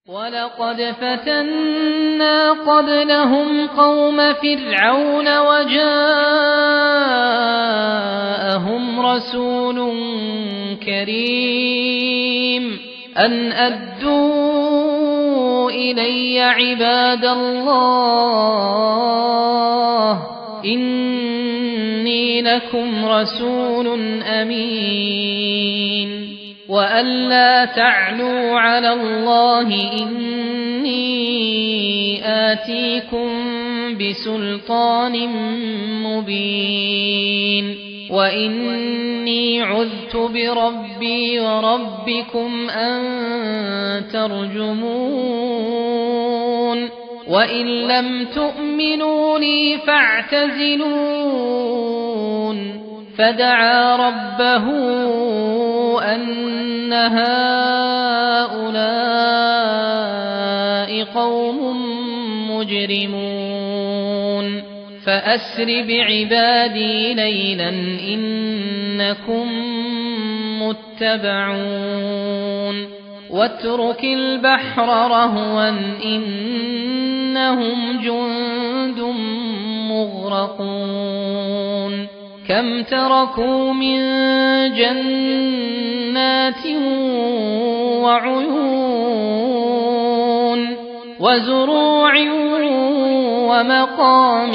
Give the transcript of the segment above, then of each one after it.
ولقد فتنا قبلهم قوم فرعون وجاءهم رسول كريم أن أدوا إلي عباد الله إني لكم رسول أمين وأن لا تعلوا على الله إني آتيكم بسلطان مبين وإني عذت بربي وربكم أن ترجمون وإن لم تؤمنوا لي فاعتزلون فدعا ربه أن هؤلاء قوم مجرمون فأسر بعبادي ليلا إنكم متبعون واترك البحر رهوا إنهم جند مغرقون كم تركوا من جنات وعيون وزروع ومقام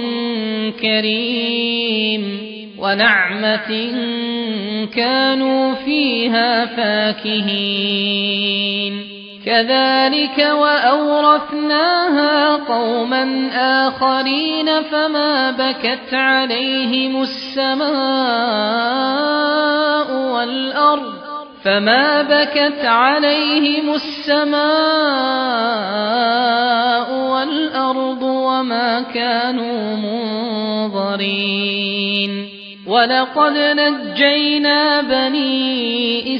كريم ونعمة كانوا فيها فاكهين كذلك وأورثناها قوما آخرين فما بكت عليهم السماء والأرض فما بكت عليهم السماء والأرض وما كانوا منظرين ولقد نجينا بني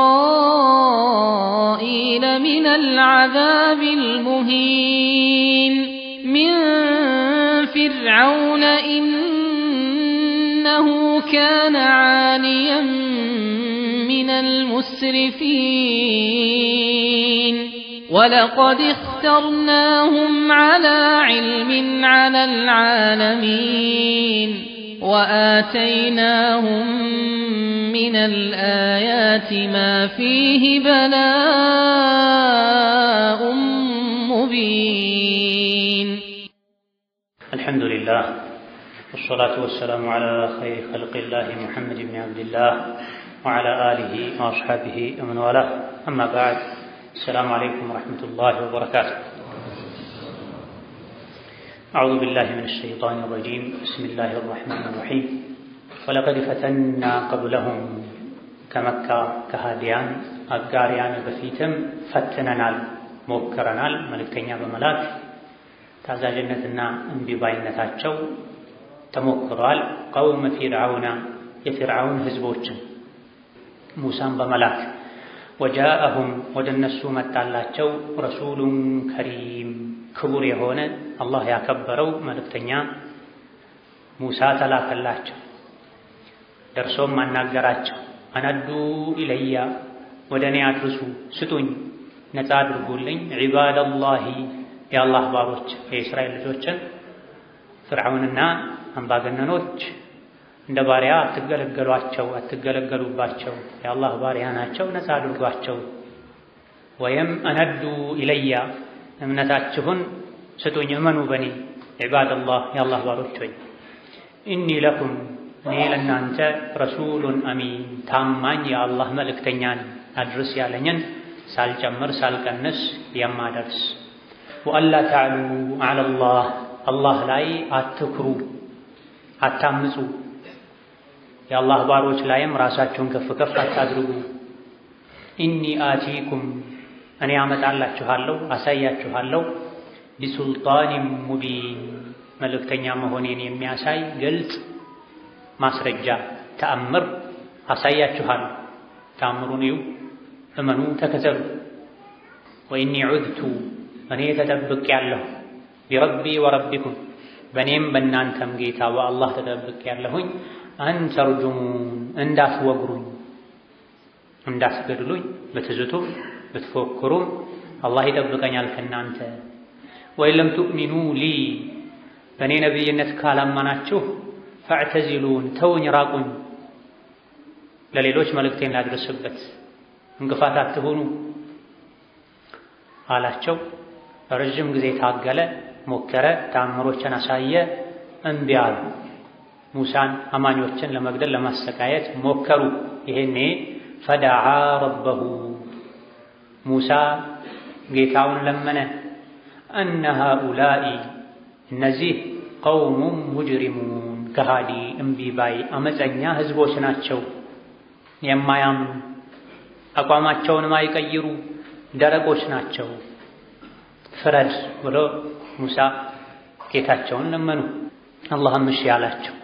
إسرائيل من العذاب المهين من فرعون إنه كان عاليا من المسرفين ولقد اخترناهم على علم على العالمين وآتيناهم من الآيات ما فيه بلاء مبين الحمد لله والصلاة والسلام على خير خلق الله محمد بن عبد الله وعلى آله وأصحابه ومن والاه أما بعد السلام عليكم ورحمة الله وبركاته أعوذ بالله من الشيطان الرجيم بسم الله الرحمن الرحيم ولقد فتنا قبلهم كمكة كهاديان أقاريان بفيتم فتننال ሞክረናል መልእክተኛ በመላክ ታዛዥነትና እምቢባይነታቸው ተሞክሯል። ቀውመ ፊርዓውና የፊርዓውን ህዝቦችን ሙሳን በመላክ ወጃአሁም ወደ እነሱ መጣላቸው ረሱሉን ከሪም ክቡር የሆነ አላህ ያከበረው መልእክተኛ ሙሳ ተላከላቸው። ደርሶም አናገራቸው። አነዱ ኢለያ ወደ እኔ አድርሱ፣ ስጡኝ፣ ነፃ አድርጉልኝ ዒባደላሂ የአላህ ባሮች የእስራኤል ልጆችን ፍርዓውንና አምባገነኖች እንደ ባሪያ አትገለገሏቸው፣ አትገለገሉባቸው። የአላህ ባሪያ ናቸው፣ ነፃ አድርጓቸው። ወይም አነዱ ኢለያ እምነታችሁን ስጡኝ፣ እመኑ በኔ ዒባደላህ የአላህ ባሮች ሆይ ኢኒ ለኩም እኔ ለእናንተ ረሱሉን አሚን ታማኝ የአላህ መልእክተኛ ነኝ፣ አድርስ ያለኝን ሳልጨምር ሳልቀንስ የማደርስ ወአላ ተዕሉ ዐለላህ አላህ ላይ አትኩሩ፣ አታምፁ። የአላህ ባሮች ላይም ራሳችሁን ከፍ ከፍ አታድርጉ። ኢኒ አቲኩም እኔ አመጣላችኋለሁ፣ አሳያችኋለሁ ቢሱልጣኒን ሙቢን መልእክተኛ መሆኔን የሚያሳይ ግልጽ ማስረጃ ተአምር አሳያችኋለሁ። ተአምሩን እዩ፣ እመኑ፣ ተከተሉ። ወኢኒ ዑድቱ እኔ ተጠብቅ ያለሁ ቢረቢ ወረቢኩም በእኔም በእናንተም ጌታ በአላህ ተጠብቅ ያለሁኝ አንተርጁሙን እንዳትወግሩኝ እንዳትገድሉኝ ብትዝቱም ብትፎክሩም አላህ ይጠብቀኛል ከእናንተ ወይን ለም ቱእሚኑ ሊ በእኔ ነቢይነት ካላማናችሁ ፈዕተዚሉን ተውኝ፣ ራቁኝ፣ ለሌሎች መልእክቴን ላድርስበት እንቅፋት አትሆኑ አላቸው። ረዥም ጊዜ ታገለ፣ ሞከረ፣ ተአምሮችን አሳየ፣ እምቢ አሉ። ሙሳን አማኞችን ለመግደል ለማሰቃየት ሞከሩ። ይሄኔ ፈደዓ ረበሁ ሙሳ ጌታውን ለመነ። እነ ሃኡላኢ እነዚህ ቀውሙን ሙጅሪሙን ከሃዲ እምቢ ባይ አመፀኛ ህዝቦች ናቸው፣ የማያምኑ አቋማቸውን ማይቀይሩ ደረቆች ናቸው፣ ፍረድ ብሎ ሙሳ ጌታቸውን ለመኑ። አላህም እሺ አላቸው።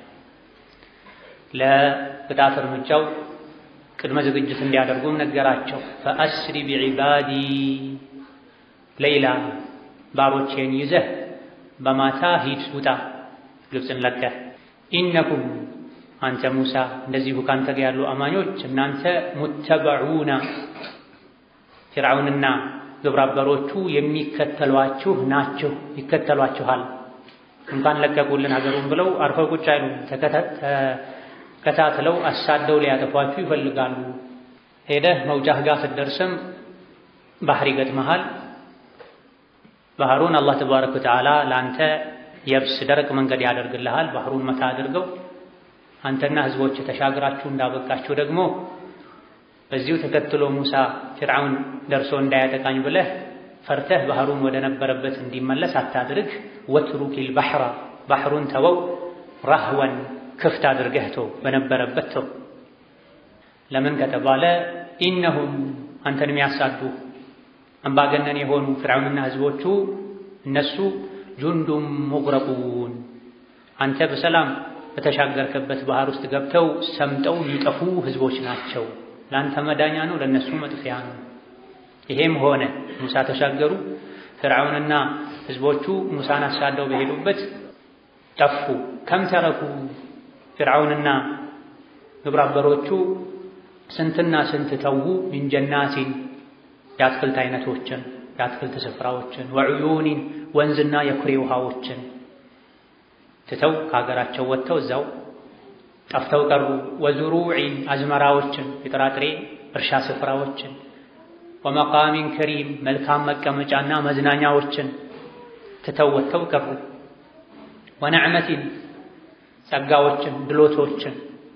ለቅጣት እርምጃው ቅድመ ዝግጅት እንዲያደርጉም ነገራቸው። ፈአስሪ ቢዒባዲ ሌይላ ባሮቼን ይዘህ በማታ ሂድ ውጣ፣ ግብፅን ለቀህ ኢነኩም አንተ ሙሳ እንደዚሁ ካንተ ጋር ያሉ አማኞች እናንተ ሙተበዑና ፊርዓውንና ግብረአበሮቹ የሚከተሏችሁ ናችሁ፣ ይከተሏችኋል። እንኳን ለቀቁልን ሀገሩን ብለው አርፈው ቁጭ አይሉም። ተከታትለው አሳደው ሊያጠፏችሁ ይፈልጋሉ። ሄደህ መውጫህ ጋር ስትደርስም ባህር ይገጥመሃል። ባህሩን አላህ ተባረከ ወተዓላ ለአንተ የብስ ደረቅ መንገድ ያደርግልሃል። ባህሩን መታ አድርገው አንተና ህዝቦች ተሻግራችሁ እንዳበቃችሁ ደግሞ በዚሁ ተከትሎ ሙሳ ፊርዓውን ደርሶ እንዳያጠቃኝ ብለህ ፈርተህ ባህሩን ወደ ነበረበት እንዲመለስ አታድርግ። ወትሩኪል ባህራ ባህሩን ተወው፣ ራህወን ክፍት አድርገህ ተው፣ በነበረበት ተው። ለምን ከተባለ ኢነሁም አንተን የሚያሳዱ አምባገነን የሆኑ ፊርዓውንና ህዝቦቹ እነሱ ጁንዱም ሙግረቁን አንተ በሰላም በተሻገርከበት ባህር ውስጥ ገብተው ሰምጠው የሚጠፉ ህዝቦች ናቸው። ለአንተ መዳኛ ነው፣ ለእነሱ መጥፊያ ነው። ይሄም ሆነ ሙሳ ተሻገሩ። ፍርዓውንና ህዝቦቹ ሙሳን አሳደው በሄዱበት ጠፉ። ከም ተረኩ ፍርዓውንና ግብረአበሮቹ ስንትና ስንት ተዉ። ሚን ጀናቲን የአትክልት አይነቶችን የአትክልት ስፍራዎችን፣ ወዕዩኒን ወንዝና የኩሬ ውሃዎችን ትተው ከሀገራቸው ወጥተው እዛው ጠፍተው ቀሩ። ወዙሩዒን አዝመራዎችን የጥራጥሬ እርሻ ስፍራዎችን ወመቃሚን ከሪም መልካም መቀመጫና መዝናኛዎችን ትተው ወጥተው ቀሩ። ወነዕመቲን ጸጋዎችን፣ ድሎቶችን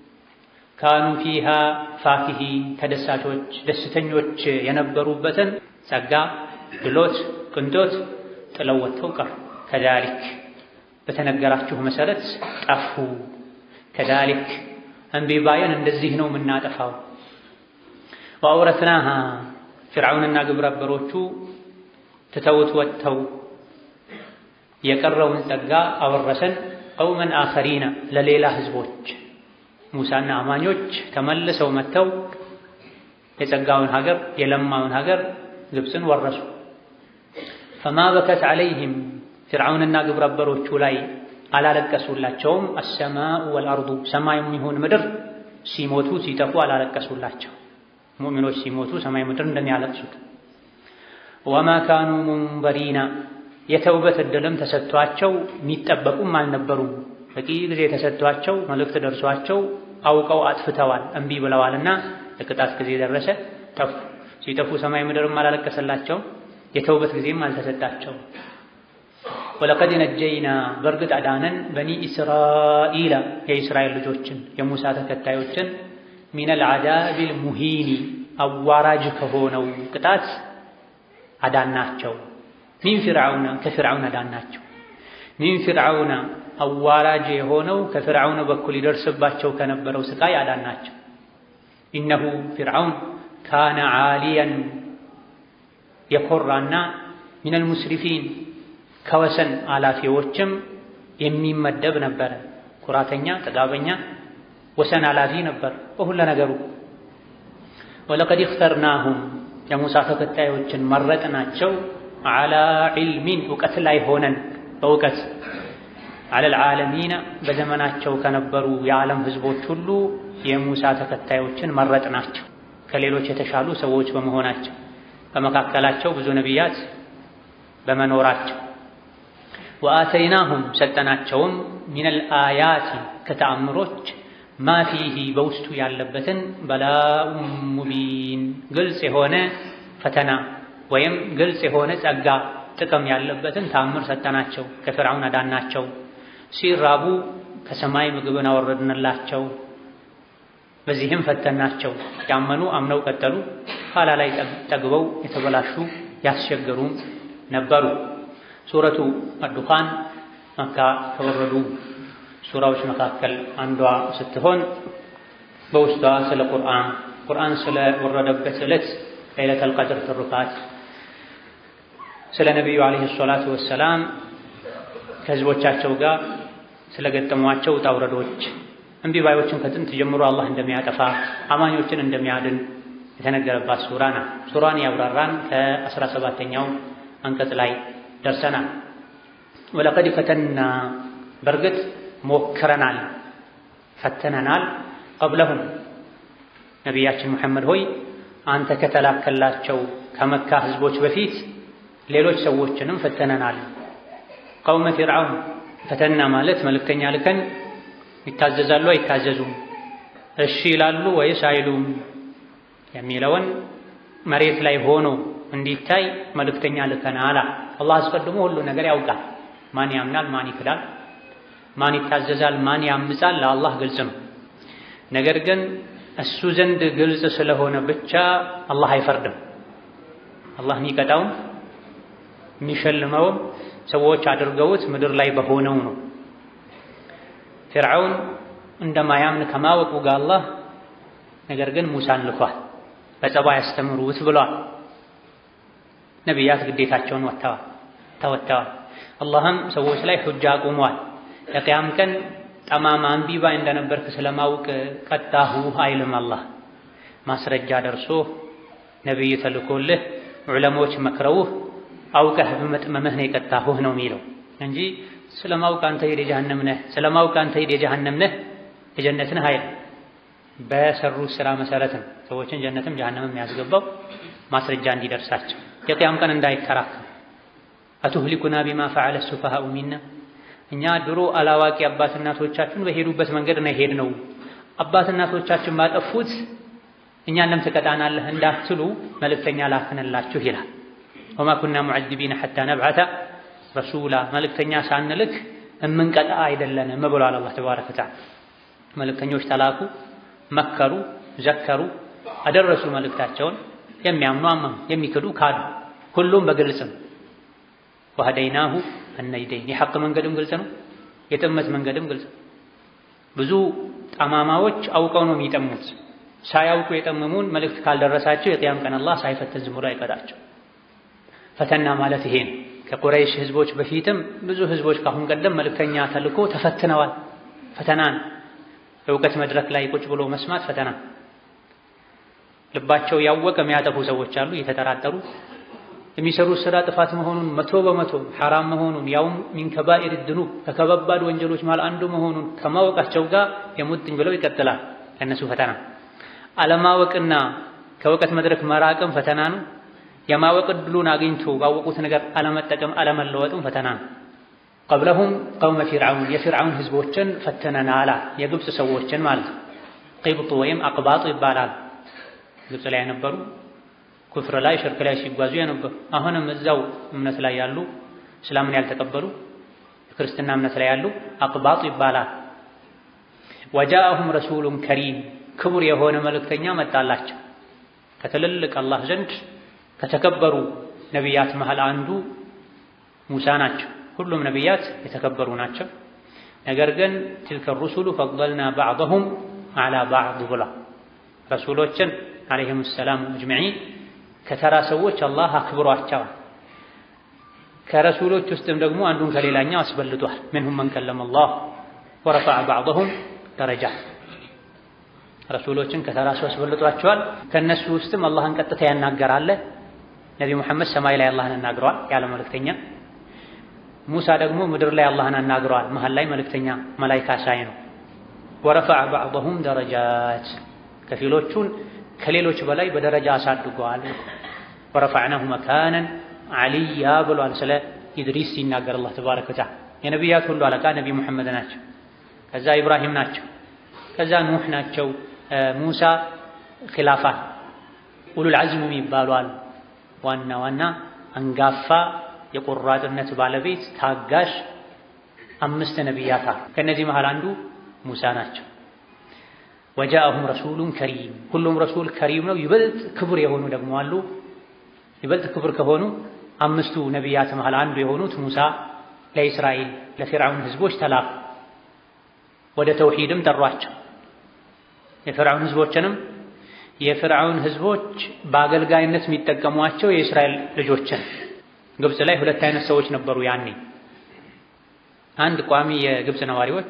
ካኑ ፊሃ ፋኪሂን ተደሳቾች ደስተኞች የነበሩበትን ጸጋ፣ ድሎት፣ ቅንጦት ጥለው ወጥተው ቀሩ። ከዛሊክ በተነገራችሁ መሰረት ጠፉ። ከዛሊክ እምቢ ባየን እንደዚህ ነው የምናጠፋው። ወአውረትናሃ ፊርዓውንና ግብረአበሮቹ ትተውት ወጥተው የቀረውን ጸጋ አወረሰን ቀውመን አኸሪና ለሌላ ህዝቦች። ሙሳና አማኞች ተመልሰው መጥተው የጸጋውን ሀገር የለማውን ሀገር ግብፅን ወረሱ። ፈማ በከት ዐለይህም ፊርዓውንና ግብረአበሮቹ ላይ አላለቀሱላቸውም። አሰማኡ ወልአርዱ ሰማይም ይሁን ምድር ሲሞቱ ሲጠፉ አላለቀሱላቸው። ሙእሚኖች ሲሞቱ ሰማይ ምድር እንደሚያለቅሱት። ወማ ካኑ ሙንበሪና የተውበት ዕድልም ተሰጥቷቸው የሚጠበቁም አልነበሩም። በቂ ጊዜ ተሰጥቷቸው መልእክት ደርሷቸው አውቀው አጥፍተዋል፣ እምቢ ብለዋልና የቅጣት ጊዜ ደረሰ፣ ጠፉ። ሲጠፉ ሰማይ ምድርም አላለቀሰላቸው፣ የተውበት ጊዜም አልተሰጣቸው። ወለቀድ ነጀይና በእርግጥ አዳነን በኒ እስራኢላ የእስራኤል ልጆችን የሙሳ ተከታዮችን ሚነል ዓዛቢል ሙሂኒ አዋራጅ ከሆነው ቅጣት አዳናቸው። ሚን ፊርዓውና ከፊርዓውን አዳናቸው። ሚን ፊርዓውና አዋራጅ የሆነው ከፊርዓውን በኩል ይደርስባቸው ከነበረው ስቃይ አዳናቸው። ኢነሁ ፊርዓውን ካነ ዓሊያን የኮራና ሚነል ሙስሪፊን ከወሰን አላፊዎችም የሚመደብ ነበረ። ኩራተኛ፣ ጥጋበኛ፣ ወሰን አላፊ ነበር በሁሉ ነገሩ። ወለቀድ እኽተርናሁም የሙሳ ተከታዮችን መረጥናቸው ዓላ ዒልሚን እውቀት ላይ ሆነን በእውቀት ዓለል ዓለሚና በዘመናቸው ከነበሩ የዓለም ህዝቦች ሁሉ የሙሳ ተከታዮችን መረጥናቸው ከሌሎች የተሻሉ ሰዎች በመሆናቸው በመካከላቸው ብዙ ነቢያት በመኖራቸው ወአተይናሁም ሰጠናቸውም ሚነል አያቲ ከተአምሮች ማ ፊሂ በውስጡ ያለበትን በላኡም ሙቢን ግልጽ የሆነ ፈተና ወይም ግልጽ የሆነ ጸጋ ጥቅም ያለበትን ተአምር ሰጠናቸው። ከፍርዓውን አዳናቸው። ሲራቡ ከሰማይ ምግብን አወረድንላቸው። በዚህም ፈተናቸው። ያመኑ አምነው ቀጠሉ። ኋላ ላይ ጠግበው የተበላሹ ያስቸገሩም ነበሩ። ሱረቱ አዱኻን መካ ከወረዱ ሱራዎች መካከል አንዷ ስትሆን በውስጧ ስለ ቁርአን ቁርአን ስለ ወረደበት ዕለት ለይለተል ቀድር ትሩፋት ስለ ነቢዩ ዓለይሂ ሰላቱ ወሰላም ከህዝቦቻቸው ጋር ስለገጠሟቸው ውጣ ውረዶች እምቢ ባዮችን ከጥንት ጀምሮ አላህ እንደሚያጠፋ አማኞችን እንደሚያድን የተነገረባት ሱራ ናት። ሱራን ያብራራን ከአስራ ሰባተኛው አንቀጽ ላይ ደርሰናል። ወለቀድ ፈተና በእርግጥ ሞክረናል፣ ፈተነናል። ቀብለሁም ነቢያችን ሙሐመድ ሆይ አንተ ከተላከላቸው ከመካ ህዝቦች በፊት ሌሎች ሰዎችንም ፈተነናል። ቀውመ ፊርዓውን ፈተና ማለት መልእክተኛ ልከን ይታዘዛሉ አይታዘዙም፣ እሺ ይላሉ ወይስ አይሉም የሚለውን መሬት ላይ ሆኖ እንዲታይ መልእክተኛ ልከናል። አላህ አስቀድሞ ሁሉ ነገር ያውቃል። ማን ያምናል፣ ማን ይክዳል፣ ማን ይታዘዛል፣ ማን ያምጻል ለአላህ ግልጽ ነው። ነገር ግን እሱ ዘንድ ግልጽ ስለሆነ ብቻ አላህ አይፈርድም። አላህ የሚቀጣውም የሚሸልመውም ሰዎች አድርገውት ምድር ላይ በሆነው ነው። ፊርዓውን እንደማያምን ከማወቁ ጋር አላህ ነገር ግን ሙሳን ልኳል። በጸባይ ያስተምሩት ብሏል። ነቢያት ግዴታቸውን ወጥተዋል ተወጥተዋል። አላህም ሰዎች ላይ ሑጃ አቁሟል። የቅያም ቀን ጠማማ እምቢ ባይ እንደነበርክ ስለማውቅ ቀጣሁህ አይልም። አላህ ማስረጃ ደርሶ ነቢይ ተልኮልህ ዑለሞች መክረውህ አውቀህ በመጥመምህ ነው የቀጣሁህ ነው የሚለው እንጂ ስለማውቅ አንተ ሂድ የጀሃነም ነህ፣ ስለማውቅ አንተ ሂድ የጀሃነም ነህ የጀነት ነህ አይልም። በሰሩት ስራ መሰረት ነው ሰዎችን ጀነትም ጀሃነምም የሚያስገባው ማስረጃ እንዲደርሳቸው የቅያም ቀን እንዳይከራከር አቱህሊኩና ቢማ ፈዐለ ሱፈሃኡ ሚና እኛ ድሮ አላዋቂ አባት እናቶቻችን በሄዱበት መንገድ ነው የሄድነው አባት እናቶቻችን ባጠፉት እኛን ለምን ትቀጣናለህ እንዳትሉ መልእክተኛ ላክንላችሁ ይላል። ወማ ኩና ሙዐዚቢነ ሐታ ነብዐተ ረሱላ መልእክተኛ ሳንልክ እምንቀጣ አይደለንም ብሏል አላህ ተባረከ ወተዓላ። መልእክተኞች ተላኩ፣ መከሩ፣ ዘከሩ፣ አደረሱ መልእክታቸውን። የሚያምኑ አመኑ፣ የሚክዱ ካዱ። ሁሉም በግልጽ ነው። ወሀደይናሁ አነጅደይን የሐቅ መንገድም ግልጽ ነው፣ የጥመት መንገድም ግልጽ ነው። ብዙ ጠማማዎች አውቀው ነው የሚጠሙት። ሳያውቁ የጠመሙን መልእክት ካልደረሳቸው የቅያም ቀን አላህ ሳይፈትን ዝም ብሎ አይቀጣቸው። ፈተና ማለት ይሄ ነው። ከቁረይሽ ህዝቦች በፊትም ብዙ ህዝቦች ካሁን ቀደም መልእክተኛ ተልኮ ተፈትነዋል። ፈተናን የእውቀት መድረክ ላይ ቁጭ ብሎ መስማት ፈተና። ልባቸው ያወቀ የሚያጠፉ ሰዎች አሉ፣ እየተጠራጠሩ የሚሰሩት ስራ ጥፋት መሆኑን መቶ በመቶ ሐራም መሆኑን ያውም ሚን ከባኢር ድኑብ ከከባባድ ወንጀሎች መሃል አንዱ መሆኑን ከማወቃቸው ጋር የሙጥኝ ብለው ይቀጥላል። ለእነሱ ፈተና። አለማወቅና ከእውቀት መድረክ መራቅም ፈተና ነው። የማወቅ ዕድሉን አግኝቶ ባወቁት ነገር አለመጠቀም አለመለወጥም ፈተና ነው። ቀብለሁም ቀውመ ፊርዓውን የፊርዓውን ህዝቦችን ፈተነናላ የግብፅ ሰዎችን ማለት ነው። ቂብጡ ወይም አቅባጡ ይባላል። ግብፅ ላይ የነበሩ ኩፍር ላይ ሽርክ ላይ ሲጓዙ የነበሩ አሁንም እዛው እምነት ላይ ያሉ እስላምን ያልተቀበሉ የክርስትና እምነት ላይ ያሉ አቅባጡ ይባላል። ወጃአሁም ረሱሉን ከሪም ክቡር የሆነ መልእክተኛ መጣላቸው ከትልልቅ አላህ ዘንድ ከተከበሩ ነቢያት መሃል አንዱ ሙሳ ናቸው። ሁሉም ነቢያት የተከበሩ ናቸው። ነገር ግን ትልከ ሩሱሉ ፈضልና ባዕضሁም ዐላ ባዕድ ብላ ረሱሎችን ዓለይሂሙ ሰላም አጅመዒን ከተራ ሰዎች አላህ አክብሯቸዋል። ከረሱሎች ውስጥም ደግሞ አንዱን ከሌላኛው አስበልጧል። ምንሁም መን ከለመ አላህ ወረፈዐ ባዕضሁም ደረጃት ረሱሎችን ከተራ ሰው አስበልጧቸዋል። ከእነሱ ውስጥም አላህን ቀጥታ ያናገራለ ነቢ ሙሐመድ ሰማይ ላይ አላህን አናግረዋል ያለ መልእክተኛ። ሙሳ ደግሞ ምድር ላይ አላህን አናግረዋል መሀል ላይ መልእክተኛ መላይካ ሳይ ነው። ወረፈዐ ባዕضሁም ደረጃት ከፊሎቹን ከሌሎች በላይ በደረጃ አሳድገዋል። ወረፈዕናሁ መካነን ዓሊያ ብሏል። ስለ ኢድሪስ ሲናገር አላህ ተባረከ ወተዓላ የነቢያት ሁሉ አለቃ ነቢ ሙሐመድ ናቸው። ከዛ ኢብራሂም ናቸው። ከዛ ኑሕ ናቸው። ሙሳ ኺላፋ ኡሉል ዐዝም የሚባሉ አሉ። ዋና ዋና አንጋፋ የቆራጥነት ባለቤት ታጋሽ አምስት ነቢያት አሉ። ከእነዚህ መሃል አንዱ ሙሳ ናቸው። ወጃአሁም ረሱሉን ከሪም ሁሉም ረሱል ከሪም ነው። ይበልጥ ክቡር የሆኑ ደግሞ አሉ። ይበልጥ ክቡር ከሆኑ አምስቱ ነቢያት መሃል አንዱ የሆኑት ሙሳ ለእስራኤል ለፊርዓውን ህዝቦች ተላኩ። ወደ ተውሂድም ጠሯቸው። የፊርዓውን ህዝቦችንም የፊርዓውን ህዝቦች በአገልጋይነት የሚጠቀሟቸው የእስራኤል ልጆችን ግብፅ ላይ ሁለት አይነት ሰዎች ነበሩ ያኔ። አንድ ቋሚ የግብፅ ነዋሪዎች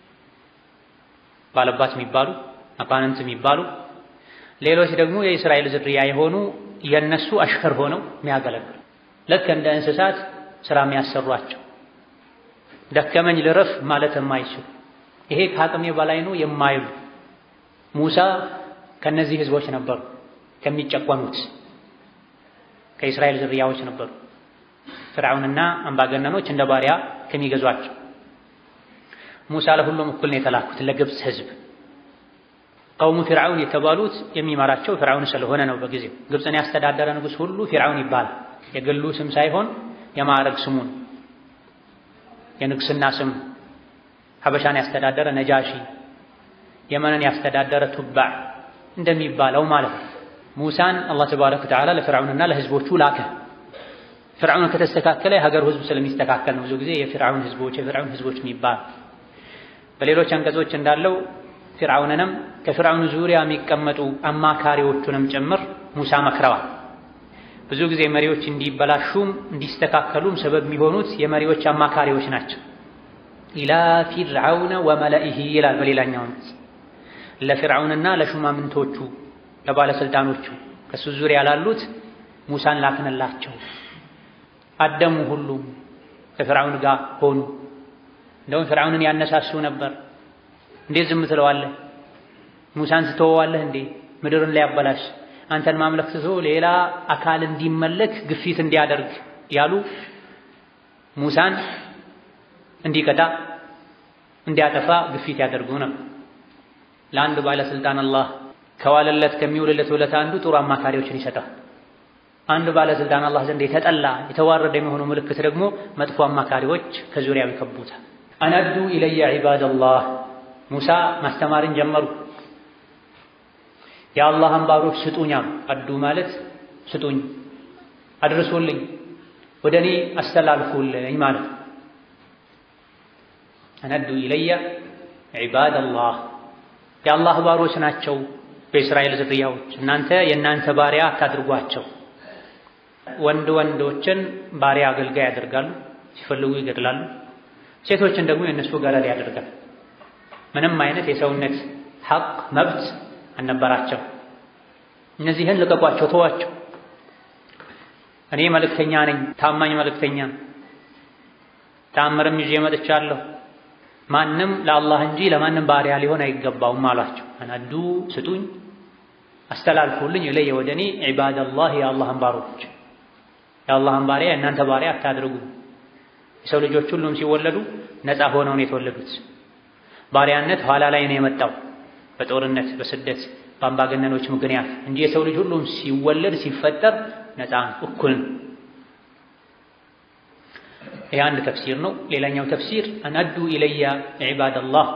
ባለባት የሚባሉ አባነንት የሚባሉ ሌሎች ደግሞ የእስራኤል ዝርያ የሆኑ የነሱ አሽከር ሆነው የሚያገለግሉ ልክ እንደ እንስሳት ስራ የሚያሰሯቸው ደከመኝ ልረፍ ማለት የማይችሉ ይሄ ከአቅሜ በላይ ነው የማይሉ ሙሳ ከነዚህ ህዝቦች ነበሩ። ከሚጨቆኑት ከእስራኤል ዝርያዎች ነበሩ። ፍርዓውንና አምባገነኖች እንደ ባሪያ ከሚገዟቸው ሙሳ ለሁሉም እኩል ነው የተላኩት ለግብፅ ህዝብ። ቀውሙ ፊርዓውን የተባሉት የሚመራቸው ፍርዓውን ስለሆነ ነው። በጊዜው ግብፅን ያስተዳደረ ንጉሥ ሁሉ ፊርዓውን ይባላል። የግሉ ስም ሳይሆን የማዕረግ ስሙን የንግስና ስም ሀበሻን ያስተዳደረ ነጃሺ፣ የመንን ያስተዳደረ ቱባዕ እንደሚባለው ማለት ነው። ሙሳን አላህ ተባረከ ወተዓላ ለፍርዓውንና ለህዝቦቹ ላከ። ፍርዓውን ከተስተካከለ የሀገሩ ህዝብ ስለሚስተካከል ነው ብዙ ጊዜ የፍርዓውን ህዝቦች የፍርዓውን ህዝቦች የሚባል። በሌሎች አንቀጾች እንዳለው ፍርዓውንንም ከፍርዓውን ዙሪያ የሚቀመጡ አማካሪዎቹንም ጭምር ሙሳ መክረዋል። ብዙ ጊዜ መሪዎች እንዲበላሹም እንዲስተካከሉም ሰበብ የሚሆኑት የመሪዎች አማካሪዎች ናቸው። ኢላ ፊርዓውነ ወመለኢሂ ይላል በሌላኛው ለፊርዓውንና ለሹማምንቶቹ ለባለስልጣኖቹ ከሱ ዙሪያ ላሉት ሙሳን ላክንላቸው። አደሙ ሁሉም ከፊርዓውን ጋር ሆኑ። እንደውም ፊርዓውንን ያነሳሱ ነበር። እንዴት ዝም ትለዋለህ? ሙሳን ትተወዋለህ እንዴ? ምድርን ሊያበላሽ አንተን ማምለክ ትቶ ሌላ አካል እንዲመለክ ግፊት እንዲያደርግ ያሉ ሙሳን እንዲቀጣ እንዲያጠፋ ግፊት ያደርጉ ነበር። ለአንድ ባለስልጣን አላህ ከዋለለት ከሚውልለት ውለታ አንዱ ጥሩ አማካሪዎችን ይሰጣል። አንድ ባለስልጣን አላህ ዘንድ የተጠላ የተዋረደ የሚሆኑ ምልክት ደግሞ መጥፎ አማካሪዎች ከዙሪያው ይከቡታል። አነዱ ኢለየ ዒባደላህ ሙሳ ማስተማርን ጀመሩ። የአላህን ባሮች ስጡኛም አዱ ማለት ስጡኝ፣ አድርሱልኝ፣ ወደ እኔ አስተላልፉልኝ ማለት ነው። አነዱ ኢለየ ዒባደላህ የአላህ ባሮች ናቸው በእስራኤል ዝርያዎች፣ እናንተ የእናንተ ባሪያ አታድርጓቸው። ወንድ ወንዶችን ባሪያ አገልጋይ ያደርጋሉ፣ ሲፈልጉ ይገድላሉ። ሴቶችን ደግሞ የእነሱ ገረድ ያደርጋል። ምንም አይነት የሰውነት ሐቅ መብት አልነበራቸው። እነዚህን ልቀቋቸው፣ ተዋቸው። እኔ መልእክተኛ ነኝ፣ ታማኝ መልእክተኛ፣ ተአምርም ይዤ መጥቻለሁ። ማንም ለአላህ እንጂ ለማንም ባሪያ ሊሆን አይገባውም አሏቸው። አናዱ ስጡኝ፣ አስተላልፉልኝ ኢለየ ወደ እኔ ዒባደላህ የአላህን ባሮች የአላህን ባሪያ የእናንተ ባሪያ አታድርጉ። የሰው ልጆች ሁሉም ሲወለዱ ነፃ ሆነው ነው የተወለዱት። ባሪያነት ኋላ ላይ ነው የመጣው በጦርነት በስደት በአምባገነኖች ምክንያት እንጂ የሰው ልጅ ሁሉም ሲወለድ ሲፈጠር ነፃ እኩል ነው። ይህ አንድ ተፍሲር ነው። ሌላኛው ተፍሲር አናዱ ኢለያ ዒባደላህ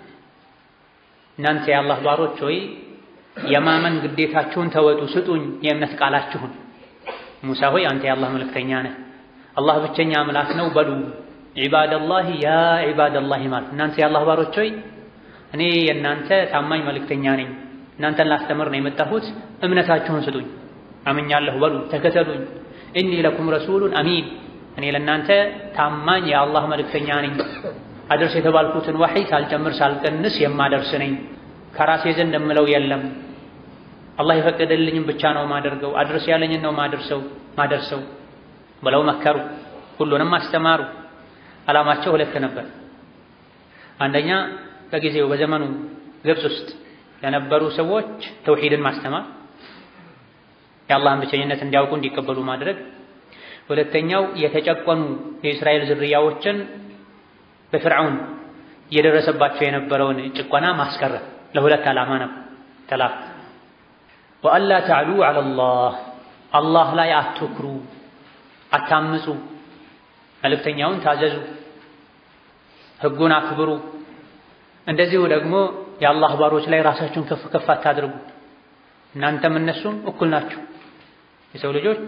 እናንተ የአላህ ባሮች ሆይ የማመን ግዴታችሁን ተወጡ፣ ስጡኝ የእምነት ቃላችሁን። ሙሳ ሆይ አንተ የአላህ መልእክተኛ ነህ፣ አላህ ብቸኛ አምላክ ነው በሉ። ዒባደላህ ያ ዒባደላህ ማለት እናንተ የአላህ ባሮች ሆይ እኔ የእናንተ ታማኝ መልእክተኛ ነኝ፣ እናንተን ላስተምር ነው የመጣሁት፣ እምነታችሁን ስጡኝ፣ አምኛለሁ በሉ፣ ተከተሉኝ። እኒ ለኩም ረሱሉን አሚን እኔ ለእናንተ ታማኝ የአላህ መልእክተኛ ነኝ። አድርስ የተባልኩትን ወሕይ ሳልጨምር ሳልቀንስ የማደርስ ነኝ። ከራሴ ዘንድ የምለው የለም። አላህ የፈቀደልኝም ብቻ ነው ማደርገው። አድርስ ያለኝን ነው ማደርሰው ማደርሰው ብለው መከሩ። ሁሉንም አስተማሩ። ዓላማቸው ሁለት ነበር። አንደኛ በጊዜው በዘመኑ ግብፅ ውስጥ ለነበሩ ሰዎች ተውሂድን ማስተማር፣ የአላህን ብቸኝነት እንዲያውቁ እንዲቀበሉ ማድረግ። ሁለተኛው የተጨቆኑ የእስራኤል ዝርያዎችን በፍርዓውን እየደረሰባቸው የነበረውን ጭቆና ማስቀረት ለሁለት ዓላማ ነው ተላክ ወአላ ተዕሉ ዐለላህ አላህ ላይ አትኩሩ፣ አታምፁ፣ መልእክተኛውን ታዘዙ፣ ህጉን አክብሩ። እንደዚሁ ደግሞ የአላህ ባሮች ላይ ራሳችሁን ከፍ ከፍ አታድርጉ። እናንተም እነሱም እኩል ናችሁ። የሰው ልጆች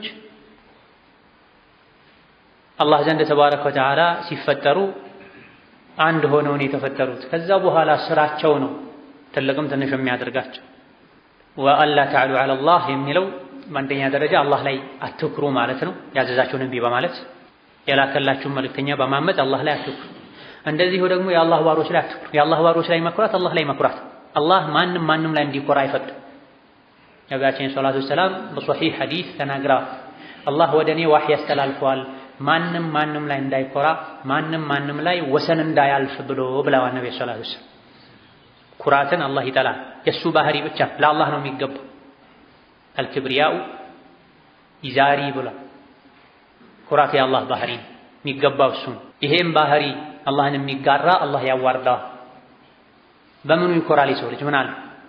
አላህ ዘንድ ተባረከ ወተዓላ ሲፈጠሩ አንድ ሆነው ነው የተፈጠሩት። ከዛ በኋላ ስራቸው ነው ትልቅም ትንሽ የሚያደርጋቸው። ወአላ ተዕሉ ዐለላህ የሚለው በአንደኛ ደረጃ አላህ ላይ አትኩሩ ማለት ነው። ያዘዛችሁን እምቢ በማለት የላከላችሁን መልእክተኛ በማመፅ አላህ ላይ አትኩሩ። እንደዚሁ ደግሞ የአላህ ባሮች ላይ አትኩሩ። የአላህ ባሮች ላይ መኩራት አላህ ላይ መኩራት። አላህ ማንም ማንም ላይ እንዲኮራ አይፈቅድም። ነቢያችን ሰላቱ ወሰላም በሶሒህ ሐዲስ ተናግረዋል። አላህ ወደ እኔ ዋህይ ያስተላልፈዋል ማንም ማንም ላይ እንዳይኮራ ማንም ማንም ላይ ወሰን እንዳያልፍ ብሎ ብለዋል ነቢ ሰላቱ ወሰላም። ኩራትን አላህ ይጠላል። የእሱ ባህሪ ብቻ ለአላህ ነው የሚገባው። አልክብሪያኡ ይዛሪ ብሏል። ኩራት የአላህ ባህሪ የሚገባው እሱ ነው። ይሄም ባህሪ አላህን የሚጋራ አላህ ያዋርደዋል። በምኑ ይኮራል የሰው ልጅ? ምን አለ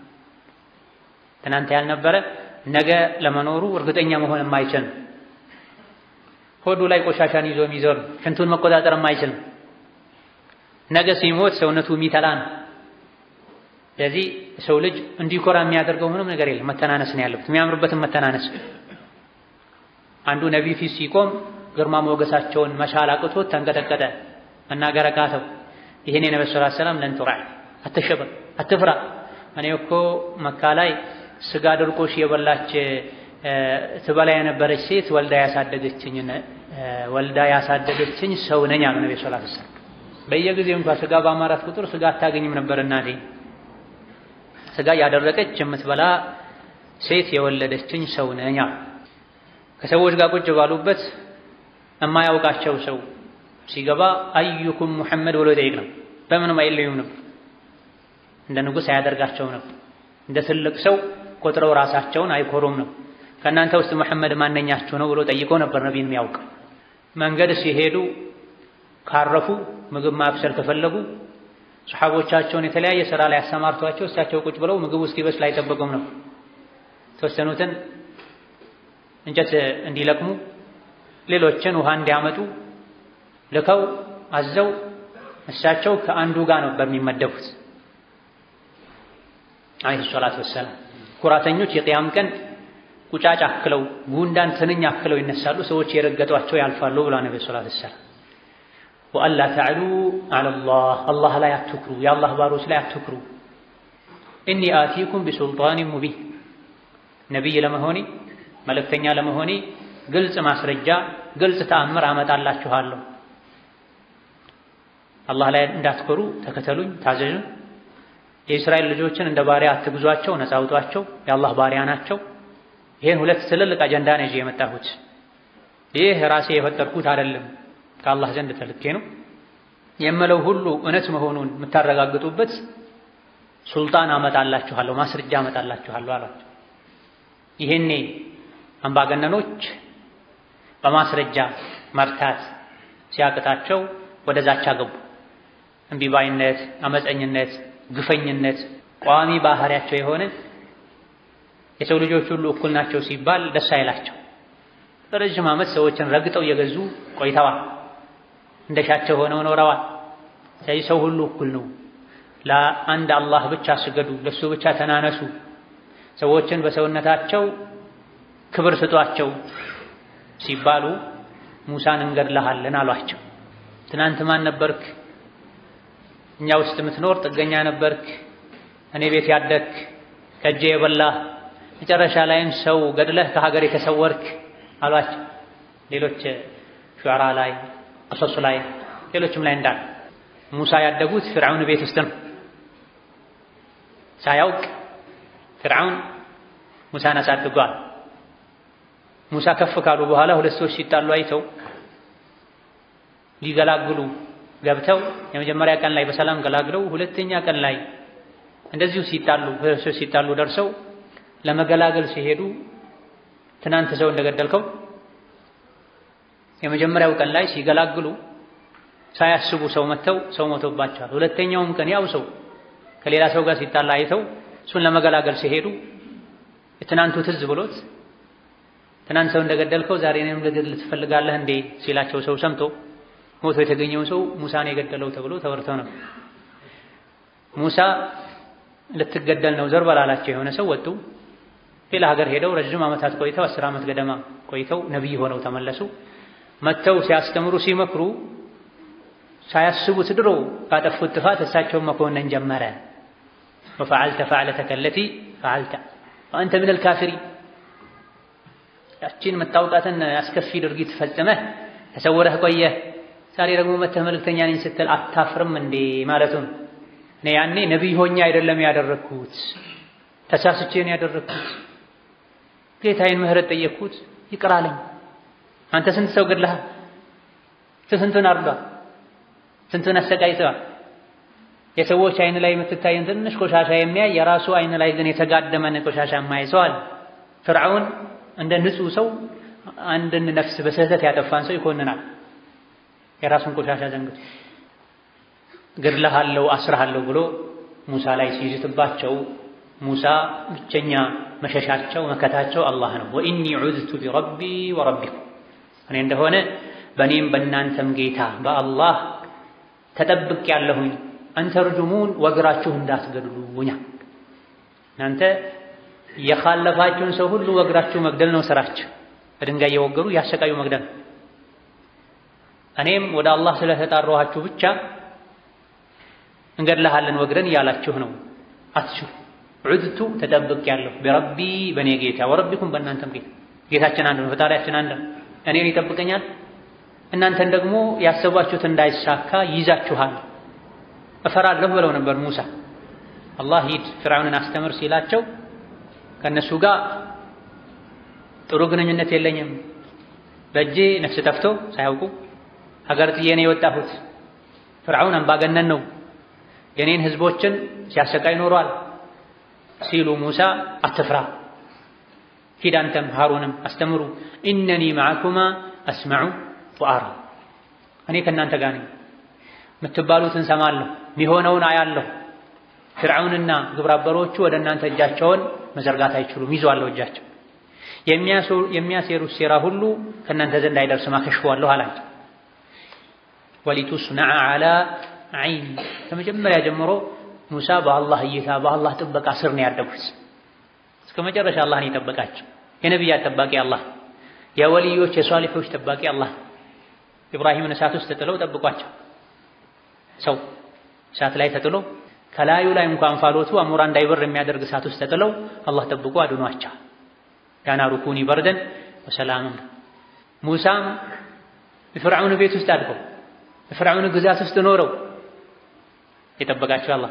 ትናንት ያልነበረ ነገ ለመኖሩ እርግጠኛ መሆን የማይችል ሆዱ ላይ ቆሻሻን ይዞ የሚዞር ሽንቱን መቆጣጠር የማይችል ነገ ሲሞት ሰውነቱ የሚተላ ነው። ስለዚህ ሰው ልጅ እንዲኮራ የሚያደርገው ምንም ነገር የለም። መተናነስ ነው ያለበት፣ የሚያምርበትን መተናነስ። አንዱ ነቢይ ፊት ሲቆም ግርማ ሞገሳቸውን መቻል አቅቶት ተንቀጠቀጠ፣ መናገር አቃተው። ይህን የነቢ ስ ሰላም ለን ቱራ አትሸበር፣ አትፍራ። እኔ እኮ መካ ላይ ስጋ ድርቆሽ የበላች ትበላ የነበረች ሴት ወልዳ ያሳደገችኝ ወልዳ ያሳደገችኝ ሰው ነኝ አሉ ነቢ ሰለላሁ ዐለይሂ ወሰለም። በየጊዜው እንኳን ስጋ በአማራት ቁጥር ስጋ አታገኝም ነበር እናቴ። ስጋ ያደረቀች የምትበላ ሴት የወለደችኝ ሰው ነኝ አሉ። ከሰዎች ጋር ቁጭ ባሉበት የማያውቃቸው ሰው ሲገባ አዩኩም ሙሐመድ ብሎ ይጠይቅ ነው። በምንም አይለዩም ነበር። እንደ ንጉሥ አያደርጋቸው ነበር። እንደ ትልቅ ሰው ቆጥረው ራሳቸውን አይኮሩም ነው። ከእናንተ ውስጥ መሐመድ ማነኛችሁ ነው ብሎ ጠይቆ ነበር ነቢይን የሚያውቅ። መንገድ ሲሄዱ ካረፉ ምግብ ማብሰል ከፈለጉ ሰሓቦቻቸውን የተለያየ ስራ ላይ አሰማርቷቸው እሳቸው ቁጭ ብለው ምግቡ እስኪበስል አይጠበቁም ነው። የተወሰኑትን እንጨት እንዲለቅሙ፣ ሌሎችን ውሃ እንዲያመጡ ልከው አዘው እሳቸው ከአንዱ ጋር ነበር የሚመደቡት። አለይሂ ሰላቱ ወሰላም ኩራተኞች የቅያም ቀን ቁጫጭ አክለው ጉንዳን ትንኝ አክለው ይነሳሉ። ሰዎች የረገጧቸው ያልፋሉ ብላ ነቢ ሰላቱ ወሰላም ወአላ ተዕሉ ዐለላህ አላህ ላይ አትኩሩ፣ የአላህ ባሮች ላይ አትኩሩ። እኒ አቲኩም ቢሱልጣኒን ሙቢን ነቢይ ለመሆኔ መልእክተኛ ለመሆኔ ግልጽ ማስረጃ ግልጽ ተአምር አመጣላችኋለሁ። አላህ ላይ እንዳትኮሩ ተከተሉኝ፣ ታዘዙ። የእስራኤል ልጆችን እንደ ባሪያ አትግዟቸው፣ ነፃ አውጧቸው፣ የአላህ ባሪያ ናቸው። ይህን ሁለት ትልልቅ አጀንዳ ነው ይዤ የመጣሁት። ይህ ራሴ የፈጠርኩት አይደለም፣ ከአላህ ዘንድ ተልኬ ነው የምለው ሁሉ እውነት መሆኑን የምታረጋግጡበት ሱልጣን አመጣላችኋለሁ፣ ማስረጃ አመጣላችኋለሁ አሏቸው። ይሄኔ አምባገነኖች በማስረጃ መርታት ሲያቅታቸው ወደ ዛቻ ገቡ። እምቢባይነት፣ አመፀኝነት፣ ግፈኝነት ቋሚ ባህሪያቸው የሆነ የሰው ልጆች ሁሉ እኩል ናቸው ሲባል ደስ አይላቸው። በረዥም ዓመት ሰዎችን ረግጠው እየገዙ ቆይተዋል። እንደሻቸው ሆነው ኖረዋል። ስለዚህ ሰው ሁሉ እኩል ነው፣ ለአንድ አላህ ብቻ ስገዱ፣ ለሱ ብቻ ተናነሱ፣ ሰዎችን በሰውነታቸው ክብር ስጧቸው ሲባሉ ሙሳን እንገድልሃለን አሏቸው። ትናንት ማን ነበርክ? እኛ ውስጥ የምትኖር ጥገኛ ነበርክ፣ እኔ ቤት ያደግክ፣ ከእጄ የበላህ መጨረሻ ላይም ሰው ገድለህ ከሀገር የተሰወርክ አሏቸው። ሌሎች ሹዓራ ላይ ቀሶስ ላይ ሌሎችም ላይ እንዳለ ሙሳ ያደጉት ፍርዓውን ቤት ውስጥ ነው። ሳያውቅ ፍርዓውን ሙሳን አሳድጓል። ሙሳ ከፍ ካሉ በኋላ ሁለት ሰዎች ሲጣሉ አይተው ሊገላግሉ ገብተው የመጀመሪያ ቀን ላይ በሰላም ገላግለው ሁለተኛ ቀን ላይ እንደዚሁ ሲጣሉ ሲጣሉ ደርሰው ለመገላገል ሲሄዱ ትናንት ሰው እንደገደልከው የመጀመሪያው ቀን ላይ ሲገላግሉ ሳያስቡ ሰው መተው ሰው ሞቶባቸዋል። ሁለተኛውም ቀን ያው ሰው ከሌላ ሰው ጋር ሲጣላ አይተው እሱን ለመገላገል ሲሄዱ የትናንቱ ትዝ ብሎት ትናንት ሰው እንደገደልከው ዛሬ እኔም ልገድል ትፈልጋለህ እንዴ ሲላቸው ሰው ሰምቶ ሞቶ የተገኘው ሰው ሙሳን የገደለው ተብሎ ተወርተው ነው። ሙሳ ልትገደል ነው ዘር በላላቸው የሆነ ሰው ወጡ። ሌላ ሀገር ሄደው ረዥም ዓመታት ቆይተው አስር ዓመት ገደማ ቆይተው ነቢይ ሆነው ተመለሱ። መጥተው ሲያስተምሩ ሲመክሩ ሳያስቡት ድሮ ካጠፉት ጥፋት እሳቸውን መኮነን ጀመረ። ወፈዓልተ ፈዕለተከ አለቲ ፈዓልተ ወአንተ ሚነል ካፊሪን ያቺን መታወቃትን አስከፊ ድርጊት ፈጽመህ ተሰውረህ ቆየህ። ዛሬ ደግሞ መተህ መልእክተኛ ነኝ ስትል አታፍርም እንዴ ማለቱን እኔ ያኔ ነቢይ ሆኜ አይደለም ያደረግኩት፣ ተሳስቼ ነው ያደረግኩት። ጌታዬን ምህረት ጠየቅኩት፣ ይቅር አለኝ። አንተ ስንት ሰው ገድለሃል? ስንቱን አርዷል? ስንቱን አሰቃይተዋል? የሰዎች አይን ላይ የምትታየን ትንሽ ቆሻሻ የሚያይ የራሱ አይን ላይ ግን የተጋደመን ቆሻሻ የማያይ ሰው አለ። ፍርዓውን እንደ ንጹህ ሰው አንድን ነፍስ በስህተት ያጠፋን ሰው ይኮንናል። የራሱን ቆሻሻ ዘንግቶ ገድለሃለሁ፣ አስረሃለሁ ብሎ ሙሳ ላይ ሲይዝትባቸው ሙሳ ብቸኛ መሸሻቸው መከታቸው አላህ ነው። ወኢኒ ዑዝቱ ቢረቢ ወረቢኩም እኔ እንደሆነ በእኔም በእናንተም ጌታ በአላህ ተጠብቅ ያለሁኝ አንተርጁሙን ወግራችሁ እንዳትገድሉኛ እናንተ የኻለፋችሁን ሰው ሁሉ ወግራችሁ መግደል ነው ስራችሁ። በድንጋይ እየወገሩ ያሰቃዩ መግደል። እኔም ወደ አላህ ስለተጣራኋችሁ ብቻ እንገድልሃለን ወግረን እያላችሁ ነው። አትችሉ ዑድቱ ተጠብቅ ያለሁ ቢረቢ በእኔ ጌታ ወረቢኩም በእናንተም ጌታ ጌታችን አንድ ነው፣ ፈጣሪያችን አንድ ነው። እኔን ይጠብቀኛል፣ እናንተን ደግሞ ያሰባችሁት እንዳይሳካ ይይዛችኋል። እፈራለሁ ብለው ነበር ሙሳ። አላህ ሂድ ፍርዓውንን አስተምር ሲላቸው ከእነሱ ጋር ጥሩ ግንኙነት የለኝም፣ በእጄ ነፍስ ጠፍቶ ሳያውቁ ሀገር ጥዬ ነው የወጣሁት። ፍርዓውን አምባገነን ነው፣ የኔን ህዝቦችን ሲያሰቃይ ኖሯል ሲሉ ሙሳ አትፍራ፣ ሂድ አንተም ሃሩንም አስተምሩ። ኢነኒ መዓኩማ አስመዑ ወአራ፣ እኔ ከእናንተ ጋር ነኝ፣ የምትባሉትን ሰማለሁ፣ የሚሆነውን አያለሁ። ፍርዓውንና ግብረአበሮቹ ወደ እናንተ እጃቸውን መዘርጋት አይችሉም፣ ይዘዋለሁ እጃቸው። የሚያሴሩት ሴራ ሁሉ ከእናንተ ዘንድ አይደርስም፣ አከሽፈዋለሁ አላቸው። ወሊቱስነዐ ዐላ ዐይኒ ከመጀመሪያ ጀምሮ ሙሳ በአላህ እይታ በአላህ ጥበቃ ስር ነው ያደጉት። እስከ መጨረሻ አላህን የጠበቃቸው የነቢያት ጠባቂ አላህ፣ የወልዮች የሷሊሖች ጠባቂ አላህ። ኢብራሂምን እሳት ውስጥ ተጥለው ጠብቋቸው። ሰው እሳት ላይ ተጥሎ ከላዩ ላይ እንኳን ፋሎቱ አሞራ እንዳይበር የሚያደርግ እሳት ውስጥ ተጥለው አላህ ጠብቆ አድኗቸው። ያናሩ ኩኒ በርደን ወሰላምን። ሙሳም የፍርዓውን ቤት ውስጥ አድገው የፍርዓውን ግዛት ውስጥ ኖረው የጠበቃቸው አላህ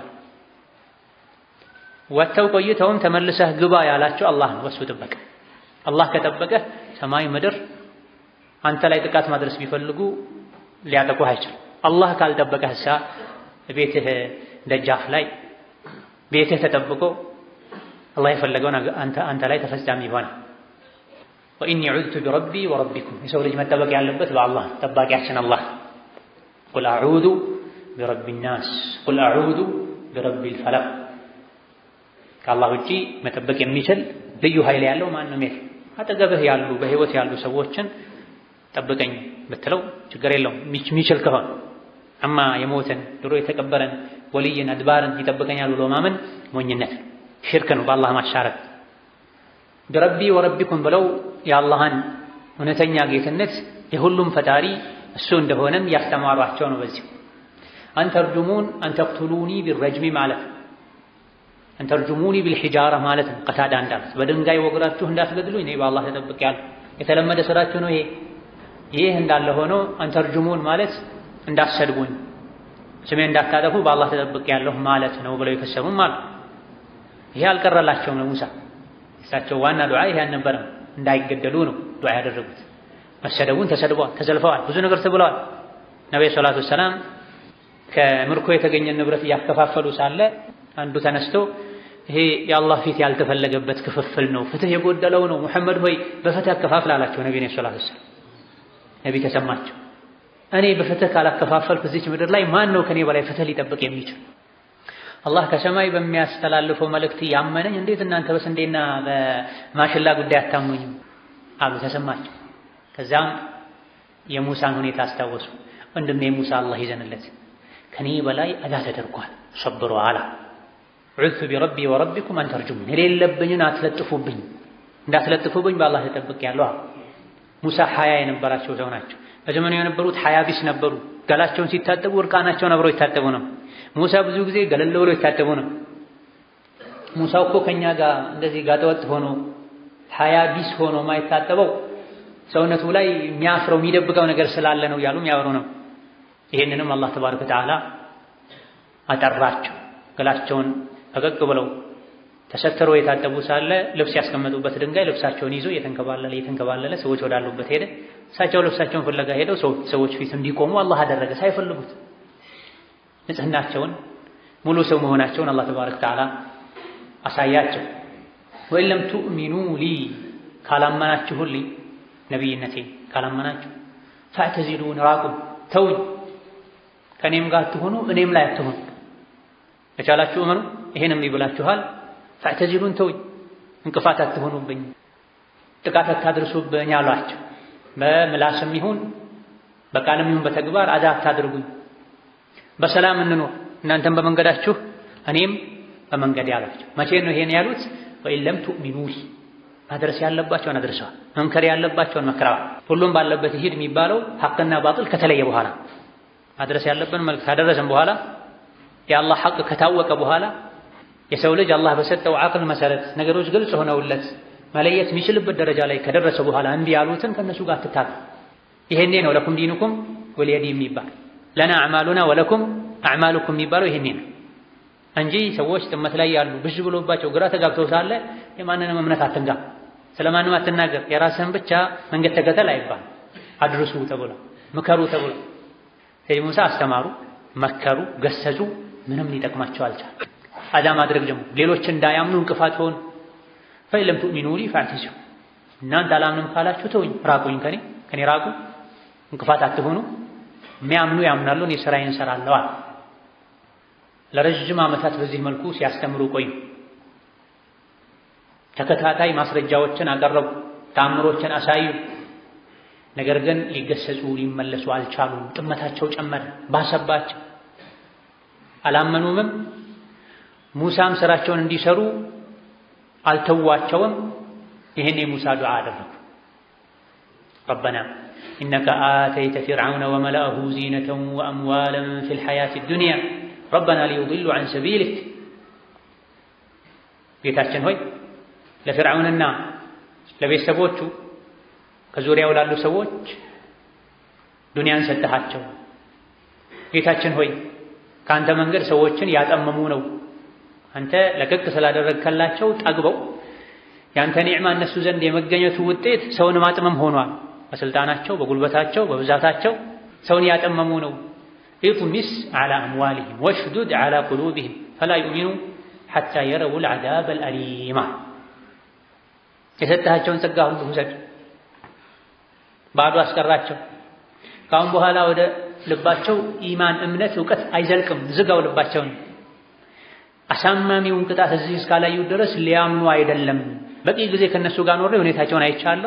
ወጥተው ቆይተውም ተመልሰህ ግባ ያላቸው አላህ ነው። በሱ ጥበቃ አላህ ከጠበቀህ ሰማይ ምድር አንተ ላይ ጥቃት ማድረስ ቢፈልጉ ሊያጠቁህ አይችልም። አላህ ካልጠበቀህ እሳ ቤትህ ደጃፍ ላይ ቤትህ ተጠብቆ አላህ የፈለገውን አንተ ላይ ተፈጻሚ ይሆናል። ወኢኒ ዑዝቱ ቢረቢ ወረቢኩም የሰው ልጅ መጠበቅ ያለበት በአላህ ጠባቂያችን አላህ ቁል አዑዙ ቢረቢ ናስ ቁል አዑዙ ቢረቢል ፈለቅ ከአላህ ውጪ መጠበቅ የሚችል ልዩ ኃይል ያለው ማንም የለም። አጠገብህ ያሉ በህይወት ያሉ ሰዎችን ጠብቀኝ ብትለው ችግር የለውም የሚችል ከሆነ አማ የሞትን ድሮ የተቀበረን ወልይን አድባርን ይጠብቀኛል ብሎ ማመን ሞኝነት ሽርክ ነው፣ በአላህ ማሻረክ። ቢረቢ ወረቢኩም ብለው የአላህን እውነተኛ ጌትነት የሁሉም ፈጣሪ እሱ እንደሆነም ያስተማሯቸው ነው። በዚሁ አንተርጁሙን አንተቅቱሉኒ ቢረጅሚ ማለት ነው። አንተርጁሙኒ ቢልሒጃራ ማለት ነው። ቀታዳ እንዳሉት በድንጋይ ወግራችሁ እንዳትገድሉ እኔ በአላህ ተጠብቄያለሁ። የተለመደ ስራችሁ ነው ይሄ። ይህ እንዳለ ሆኖ አንተርጁሙን ማለት እንዳትሰድቡኝ፣ ስሜ እንዳታጠፉ በአላህ ተጠብቄያለሁ ማለት ነው ብለው የከሰሙም አሉ። ይሄ አልቀረላቸውም ለሙሳ። እሳቸው ዋና ዱዓ ይሄ አልነበረም፣ እንዳይገደሉ ነው ዱዓ ያደረጉት። መሰደቡን ተሰድበዋል፣ ተዘልፈዋል፣ ብዙ ነገር ተብለዋል። ነቢዩ ሰላቱ ወሰላም ከምርኮ የተገኘ ንብረት እያከፋፈሉ ሳለ አንዱ ተነስቶ ይሄ የአላህ ፊት ያልተፈለገበት ክፍፍል ነው፣ ፍትህ የጎደለው ነው። ሙሐመድ ሆይ በፍትህ አከፋፍል አላቸው ነቢ ሰለላሁ ዐለይሂ ወሰለም። ነቢ ተሰማቸው። እኔ በፍትህ ካላከፋፈልኩ እዚች ምድር ላይ ማን ነው ከኔ በላይ ፍትህ ሊጠብቅ የሚችል? አላህ ከሰማይ በሚያስተላልፈው መልእክት ያመነኝ እንዴት እናንተ በስንዴና በማሽላ ጉዳይ አታሙኝም አሉ። ተሰማቸው። ከዛም የሙሳን ሁኔታ አስታወሱ። ወንድሜ ሙሳ አላህ ይዘንለት ከኔ በላይ አዛ ተደርጓል፣ ሰብሮ አላ ዑዙ ቢረቢ ወረቢኩም አን ተርጁሙን የሌለብኝን አትለጥፉብኝ፣ እንዳትለጥፉብኝ በአላህ ተጠብቄያለሁ። ሙሳ ሀያ የነበራቸው ሰው ናቸው። በዘመኑ የነበሩት ሀያ ቢስ ነበሩ። ገላቸውን ሲታጠቡ እርቃናቸውን አብረው ይታጠቡ ነው። ሙሳ ብዙ ጊዜ ገለል ብለው ይታጠቡ ነው። ሙሳ እኮ ከኛ ጋር እንደዚህ ጋጠወጥ ሆኖ ሀያ ቢስ ሆኖ ማይታጠበው ሰውነቱ ላይ የሚያፍረው የሚደብቀው ነገር ስላለ ነው እያሉ የሚያወሩ ነው። ይሄንንም አላህ ተባረከ ወተዓላ አጠራቸው። ገላቸውን ፈቀቅ ብለው ተሰትረው የታጠቡ ሳለ ልብስ ያስቀመጡበት ድንጋይ ልብሳቸውን ይዞ እየተንከባለለ እየተንከባለለ ሰዎች ወዳሉበት ሄደ። እሳቸው ልብሳቸውን ፍለጋ ሄደው ሰዎች ፊት እንዲቆሙ አላህ አደረገ ሳይፈልጉት። ንጽህናቸውን ሙሉ ሰው መሆናቸውን አላህ ተባረከ ወተዓላ አሳያቸው። ወኢን ለም ቱእሚኑ ሊ ካላመናችሁልኝ ነቢይነቴ ካላመናችሁ ፈዕተዚሉን ራቁን ተውኝ፣ ከእኔም ጋር አትሆኑ እኔም ላይ አትሆኑ። ከቻላችሁ እመኑ፣ ይሄንም ይብላችኋል። ፈዕተዚሉን ተውኝ፣ እንቅፋት አትሆኑብኝ፣ ጥቃት አታድርሱብኝ አሏቸው። በምላስም ይሁን በቃልም ይሁን በተግባር አዛ አታድርጉኝ፣ በሰላም እንኖር፣ እናንተም በመንገዳችሁ እኔም በመንገድ ያሏቸው። መቼ ነው ይሄን ያሉት? ወኢን ለም ቱእሚኑ ሊ ማድረስ ያለባቸውን አድርሰዋል። መምከር ያለባቸውን መክረዋል። ሁሉም ባለበት ይሂድ የሚባለው ሐቅና ባጥል ከተለየ በኋላ ማድረስ ያለብን መልእክት ካደረሰን በኋላ የአላህ ሐቅ ከታወቀ በኋላ የሰው ልጅ አላህ በሰጠው አቅል መሰረት ነገሮች ግልጽ ሆነውለት መለየት የሚችልበት ደረጃ ላይ ከደረሰ በኋላ እምቢ ያሉትን ከእነሱ ጋር ትታሉ። ይሄኔ ነው ለኩም ዲኑኩም ወሊየዲ የሚባል ለና አዕማሉና ወለኩም አዕማሉኩም የሚባለው ይሄኔ ነው እንጂ ሰዎች ጥመት ላይ ያሉ ብዥ ብሎባቸው ግራ ተጋብተው ሳለ የማንንም እምነት አትንጋ፣ ስለማንም አትናገር፣ የራስህን ብቻ መንገድ ተከተል አይባል። አድርሱ ተብሎ ምከሩ ተብሎ ሰይድ ሙሳ አስተማሩ፣ መከሩ፣ ገሰጹ። ምንም ሊጠቅማቸው አልቻል። አዳ ማድረግ ደግሞ ሌሎች እንዳያምኑ እንቅፋት ሆኑ። ፈኢን ለም ቱእሚኑ ሊ ፈዕተዚሉ እናንተ አላምንም ካላችሁ ተውኝ፣ ራቁኝ፣ ከኔ ከኔ ራቁ፣ እንቅፋት አትሆኑ። የሚያምኑ ያምናሉ፣ እኔ ስራዬን እሰራለሁ አለ። ለረጅም ዓመታት በዚህ መልኩ ሲያስተምሩ ቆዩ። ተከታታይ ማስረጃዎችን አቀረቡ፣ ተአምሮችን አሳዩ። ነገር ግን ሊገሰጹ ሊመለሱ አልቻሉም። ጥመታቸው ጨመረ፣ ባሰባቸው። አላመኑምም። ሙሳም ስራቸውን እንዲሰሩ አልተዋቸውም። ይህን የሙሳ ዱዓ አደረጉ። ረበና ኢነከ አተይተ ፊርዓውነ ወመላአሁ ዚነተን ወአምዋለን ፊል ሐያቲ ዱንያ ረበና ሊዩድሉ ዐን ሰቢሊክ ጌታችን ሆይ ለፊርዓውንና ለቤተሰቦቹ ከዙሪያው ላሉ ሰዎች ዱንያን ሰጠሃቸው። ጌታችን ሆይ ከአንተ መንገድ ሰዎችን ያጠመሙ ነው። አንተ ለቀቅ ስላደረግከላቸው ጠግበው የአንተ ኒዕማ እነሱ ዘንድ የመገኘቱ ውጤት ሰውን ማጥመም ሆኗል። በስልጣናቸው፣ በጉልበታቸው፣ በብዛታቸው ሰውን ያጠመሙ ነው። ኢጥሚስ ዐላ አምዋሊሂም ወሽዱድ ዐላ ቁሉቢሂም ፈላ ዩእሚኑ ሐታ የረውል ዐዛበል አሊማ የሰጠሃቸውን ጸጋ ሁሉ ውሰድ፣ ባዶ አስቀራቸው። ከአሁን በኋላ ወደ ልባቸው ኢማን፣ እምነት፣ እውቀት አይዘልቅም። ዝጋው ልባቸውን። አሳማሚውን ቅጣት እዚህ እስካላዩ ድረስ ሊያምኑ አይደለም። በቂ ጊዜ ከነሱ ጋር ኖሬ ሁኔታቸውን አይቻለሁ።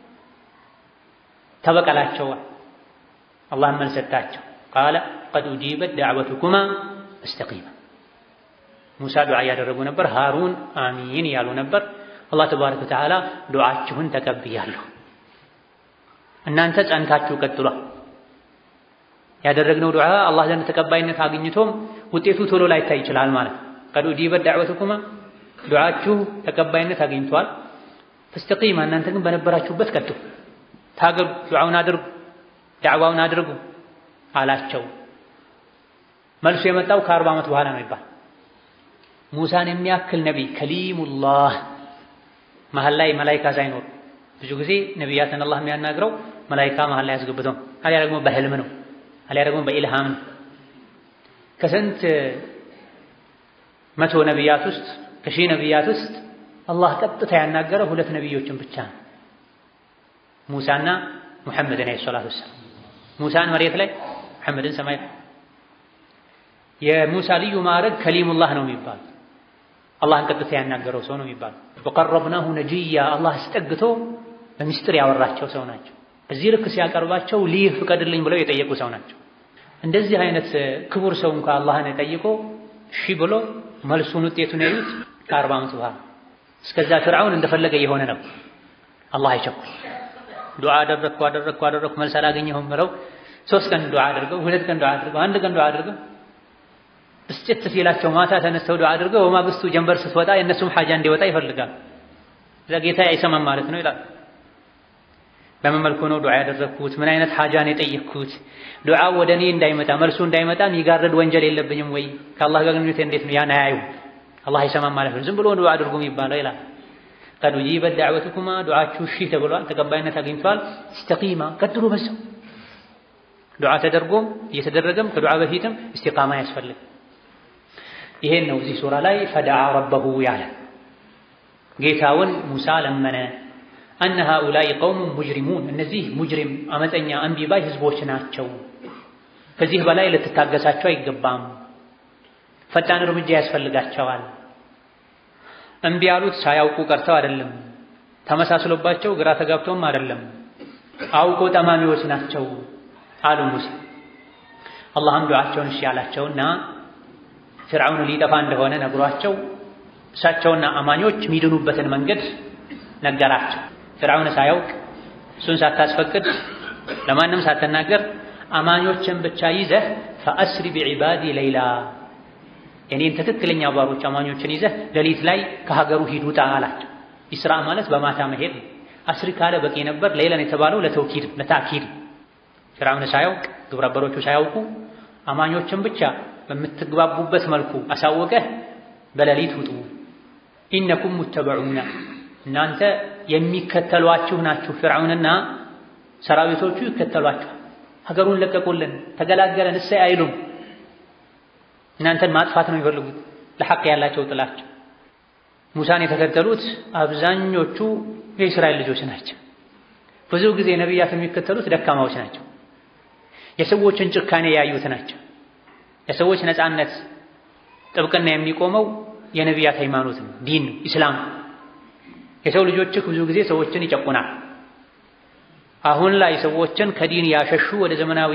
ተበቀላቸዋል። አላህም መልስ ሰጣቸው። ቃለ ቀድ ኡጂበት ዳዕወቱኩማ እስተቂማ። ሙሳ ዱዓ እያደረጉ ነበር። ሃሩን አሚን እያሉ ነበር። አላህ ተባረከ ወተዓላ ዱዓችሁን ተቀብያለሁ፣ እናንተ ጸንታችሁ ቀጥሏል። ያደረግነው ዱዓ አላህ ዘንድ ተቀባይነት አግኝቶም ውጤቱ ቶሎ ላይታይ ይችላል ማለት ቀድ ኡጂበት ዳዕወቱኩማ ዱዓችሁ ተቀባይነት አግኝቷል። ፈስተቂማ እናንተ ግን በነበራችሁበት ቀጥሉ፣ ታገሉ፣ ዱዓውን አድርጉ፣ ዳዕዋውን አድርጉ አላቸው። መልሱ የመጣው ከአርባ ዓመት በኋላ ነው ይባል ሙሳን የሚያክል ነቢይ ከሊሙላህ መሀል ላይ መላይካ ሳይኖር ብዙ ጊዜ ነቢያትን አላህ የሚያናግረው መላይካ መሀል ላይ ያስገብተው አሊያ ደግሞ በህልም ነው አሊያ ደግሞ በኢልሃም ነው። ከስንት መቶ ነቢያት ውስጥ ከሺህ ነቢያት ውስጥ አላህ ቀጥታ ያናገረው ሁለት ነቢዮችን ብቻ ነው፣ ሙሳና ሙሐመድን ዓለይሂ ሰላቱ ወሰላም። ሙሳን መሬት ላይ ሙሐመድን ሰማይ ላይ። የሙሳ ልዩ ማዕረግ ከሊሙላህ ነው የሚባል አላህን ቀጥታ ያናገረው ሰው ነው የሚባል። ወቀረብናሁ ነጂያ አላህ አስጠግቶ በሚስጥር ያወራቸው ሰው ናቸው። እዚህ ልክ ሲያቀርባቸው ሊህ ፍቀድልኝ ብለው የጠየቁ ሰው ናቸው። እንደዚህ አይነት ክቡር ሰው እንኳ አላህን ጠይቆ እሺ ብሎ መልሱን ውጤቱን ያዩት ከአርባ ዓመት በኋላ። እስከዛ ፍርዓውን እንደፈለገ የሆነ ነው። አላህ አይቸኩል። ዱዓ አደረግኩ አደረግኩ አደረግኩ መልስ አላገኘሁም ብለው ሶስት ቀን ዱዓ አድርገው ሁለት ቀን ዱዓ አድርገው አንድ ቀን ዱዓ አድርገው ብስጭት ሲላቸው ማታ ተነስተው ዱዓ አድርገው በማግስቱ ጀንበር ስትወጣ የእነሱም ሐጃ እንዲወጣ ይፈልጋል። እዛ ጌታ አይሰማም ማለት ነው ይላል። በምን መልኩ ነው ዱዓ ያደረግኩት? ምን አይነት ሐጃን የጠየቅኩት? ዱዓው ወደ እኔ እንዳይመጣ መልሱ እንዳይመጣ የሚጋርድ ወንጀል የለብኝም ወይ? ከአላህ ጋር ግንኙነት እንዴት ነው? ያን አያዩ አላህ አይሰማም ማለት ነው። ዝም ብሎ ዱዓ አድርጉ የሚባለው ይላል። ቀድ ኡጂበት ዳዕወቱኩማ ዱዓችሁ እሺ ተብሏል፣ ተቀባይነት አግኝቷል። ኢስተቂማ ቀጥሉ በዛው ዱዓ ተደርጎም እየተደረገም ከዱዓ በፊትም ኢስቲቃማ ያስፈልግ። ይሄን ነው እዚህ ሱራ ላይ ፈደዓ ረበሁ ያለ ጌታውን ሙሳ ለመነ። አነ ሃኡላኢ ቀውሙን ሙጅሪሙን እነዚህ ሙጅሪም አመፀኛ አንቢባይ ህዝቦች ናቸው። ከዚህ በላይ ልትታገሳቸው አይገባም። ፈጣን እርምጃ ያስፈልጋቸዋል። እምቢ ያሉት ሳያውቁ ቀርተው አይደለም፣ ተመሳስሎባቸው ግራ ተጋብተውም አይደለም፣ አውቆ ጠማሚዎች ናቸው አሉ ሙሳ። አላህም ዱዓቸውን እሺ ያላቸውና ፍርዓውን ሊጠፋ እንደሆነ ነግሯቸው እሳቸውና አማኞች የሚድኑበትን መንገድ ነገራቸው። ፍርዓውን ሳያውቅ እሱን ሳታስፈቅድ ለማንም ሳትናገር አማኞችን ብቻ ይዘህ ፈአስሪ ቢዒባዲ ሌይላ የኔን ትክክለኛ ባሮች አማኞችን ይዘህ ሌሊት ላይ ከሀገሩ ሂድ ውጣ አላቸው። ኢስራ ማለት በማታ መሄድ ነው። አስሪ ካለ በቂ ነበር። ሌላን የተባለው ለተውኪድ ለታኪድ ፍርዓውን ሳያውቅ ግብረ አበሮቹ ሳያውቁ አማኞችን ብቻ በምትግባቡበት መልኩ አሳወቀህ በሌሊት ውጡ። ኢነኩም ሙተበዑና እናንተ የሚከተሏችሁ ናችሁ። ፍርዓውንና ሰራዊቶቹ ይከተሏችኋል። ሀገሩን ለቀቁልን፣ ተገላገለን እሰይ አይሉም። እናንተን ማጥፋት ነው የሚፈልጉት። ለሐቅ ያላቸው ጥላቸው። ሙሳን የተከተሉት አብዛኞቹ የእስራኤል ልጆች ናቸው። ብዙ ጊዜ ነቢያት የሚከተሉት ደካማዎች ናቸው። የሰዎችን ጭካኔ ያዩት ናቸው። የሰዎች ነፃነት ጥብቅና የሚቆመው የነቢያት ሃይማኖት ነው፣ ዲን ነው፣ ኢስላም። የሰው ልጆችህ ብዙ ጊዜ ሰዎችን ይጨቁናል። አሁን ላይ ሰዎችን ከዲን ያሸሹ ወደ ዘመናዊ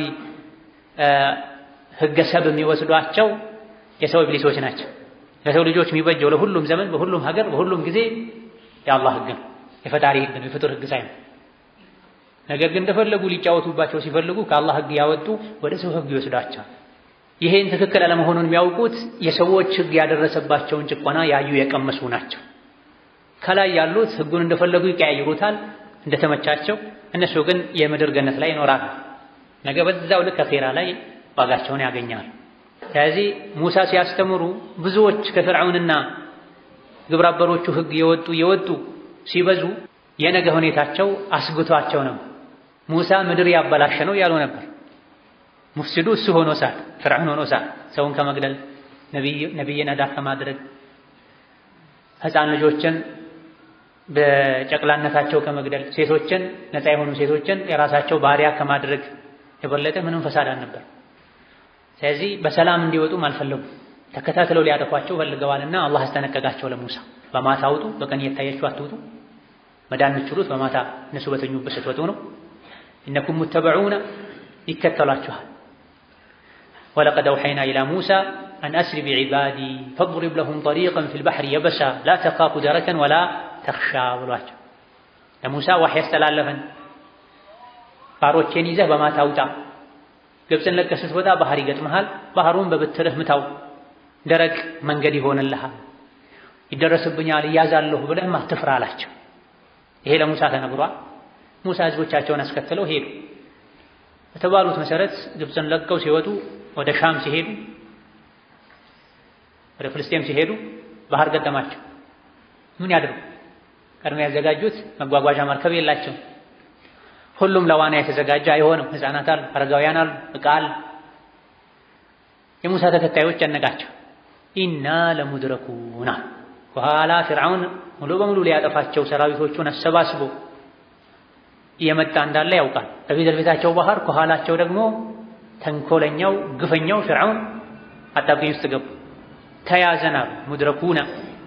ህገሰብ የሚወስዷቸው የሰው ኢብሊሶች ናቸው። ለሰው ልጆች የሚበጀው ለሁሉም ዘመን፣ በሁሉም ሀገር፣ በሁሉም ጊዜ የአላህ ህግ ነው፣ የፈጣሪ ህግ ነው፣ የፍጡር ህግ ሳይሆን ነገር ግን እንደፈለጉ ሊጫወቱባቸው ሲፈልጉ ከአላህ ህግ ያወጡ ወደ ሰው ህግ ይወስዷቸዋል። ይሄን ትክክል አለመሆኑን የሚያውቁት የሰዎች ህግ ያደረሰባቸውን ጭቆና ያዩ የቀመሱ ናቸው። ከላይ ያሉት ህጉን እንደፈለጉ ይቀያይሩታል እንደተመቻቸው፣ እነሱ ግን የምድር ገነት ላይ ይኖራሉ። ነገ በዛው ልክ አኼራ ላይ ዋጋቸውን ያገኛሉ። ስለዚህ ሙሳ ሲያስተምሩ ብዙዎች ከፍርዓውንና ግብረ አበሮቹ ህግ የወጡ የወጡ ሲበዙ የነገ ሁኔታቸው አስግቷቸው ነው። ሙሳ ምድር ያበላሸ ነው ያሉ ነበር። ሙፍሲዱ እሱ ሆኖ ሳል ፍርዓውን ሆኖ ሳል ሰውን ከመግደል ነቢይን አዳ ከማድረግ ህፃን ልጆችን በጨቅላነታቸው ከመግደል ሴቶችን ነፃ የሆኑ ሴቶችን የራሳቸው ባሪያ ከማድረግ የበለጠ ምንም ፈሳድ አልነበር። ስለዚህ በሰላም እንዲወጡም አልፈለጉም። ተከታትለው ሊያጠፏቸው ፈልገዋልና አላህ አስጠነቀቃቸው ለሙሳ በማታ አውጡ፣ በቀን እየታያችሁ አትውጡ። መዳን የምትችሉት በማታ እነሱ በተኙበት ስትወጡ ነው። ኢነኩም ሙተበዑነ ይከተሏችኋል። ወለቀድ አውሐይና ኢላ ሙሳ አን አስሪ ቢዒባዲ ፈድሪብ ለሁም ጠሪቀን ፊል ባሕሪ የበሳ ላ ተኻፉ ደረከን ወላ ተኽሻ ብሏቸው ለሙሳ ዋሕይ ያስተላለፈን ባሮቼን ይዘህ በማታ ውጣ፣ ግብፅን ለቀህ ስትወጣ ባህር ይገጥመሃል፣ ባህሩን በብትርህ ምታው፣ ደረቅ መንገድ ይሆንልሃል፣ ይደረስብኛል እያዛለሁ ብለህም አትፍራ አላቸው። ይሄ ለሙሳ ተነግሯል። ሙሳ ህዝቦቻቸውን አስከትለው ሄዱ። በተባሉት መሰረት ግብፅን ለቀው ሲወጡ ወደ ሻም ሲሄዱ ወደ ፍልስጤም ሲሄዱ ባህር ገጠማቸው። ምን ያድርጉ? ቀድሞ ያዘጋጁት መጓጓዣ መርከብ የላቸው። ሁሉም ለዋና የተዘጋጀ አይሆንም። ህፃናት አሉ፣ አረጋውያን አሉ፣ ዕቃ አለ። የሙሳ ተከታዮች ጨነቃቸው። ኢና ለሙድረኩና በኋላ ፊርዓውን ሙሉ በሙሉ ሊያጠፋቸው ሰራዊቶቹን አሰባስቦ እየመጣ እንዳለ ያውቃል። በፊት ለፊታቸው ባህር፣ ከኋላቸው ደግሞ ተንኮለኛው ግፈኛው ፊርዓውን አጣብቂኝ ውስጥ ገቡ። ተያዘናል ሙድረኩና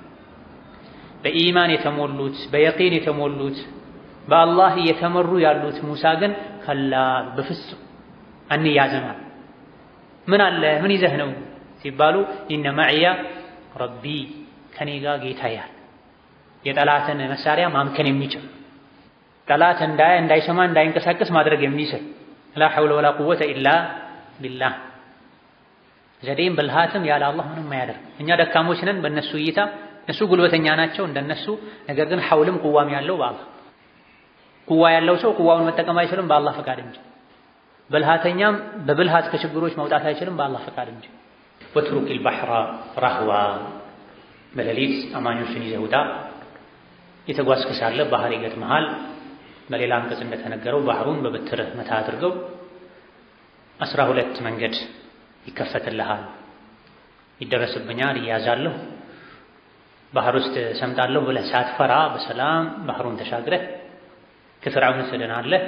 በኢማን የተሞሉት በየቂን የተሞሉት በአላህ እየተመሩ ያሉት ሙሳ ግን ከላ በፍጹም አንያዘናል። ምን አለ ምን ይዘህ ነው ሲባሉ ኢነ መዕያ ረቢ ከኔ ጋር ጌታ ያል የጠላትን መሳሪያ ማምከን የሚችል ጠላት እንዳያ እንዳይሰማ እንዳይንቀሳቀስ ማድረግ የሚችል ላ ሐውለ ወላ ቁወተ ኢላ ቢላህ ዘዴም ብልሃትም ያለ አላህ ምንም አያደርግ። እኛ ደካሞች ነን በእነሱ እይታ፣ እነሱ ጉልበተኛ ናቸው እንደነሱ። ነገር ግን ሐውልም ቁዋም ያለው በአላህ ቁዋ ያለው ሰው ቁዋውን መጠቀም አይችልም በአላህ ፈቃድ እንጂ። ብልሃተኛም በብልሃት ከችግሮች መውጣት አይችልም በአላህ ፈቃድ እንጂ። ወትሩኪል ባሕራ ራህዋ በሌሊት አማኞችን ይዘህ ውጣ። የተጓዝክ ሳለ ባህር ይገጥመሃል። በሌላ አንቀጽ እንደተነገረው ባህሩን በበትርህ መታ አድርገው አስራ ሁለት መንገድ ይከፈትልሃል። ይደረስብኛል፣ እያዛለሁ፣ ባህር ውስጥ ሰምጣለሁ ብለህ ሳትፈራ በሰላም ባህሩን ተሻግረህ ከፍርዓውን ትድናለህ።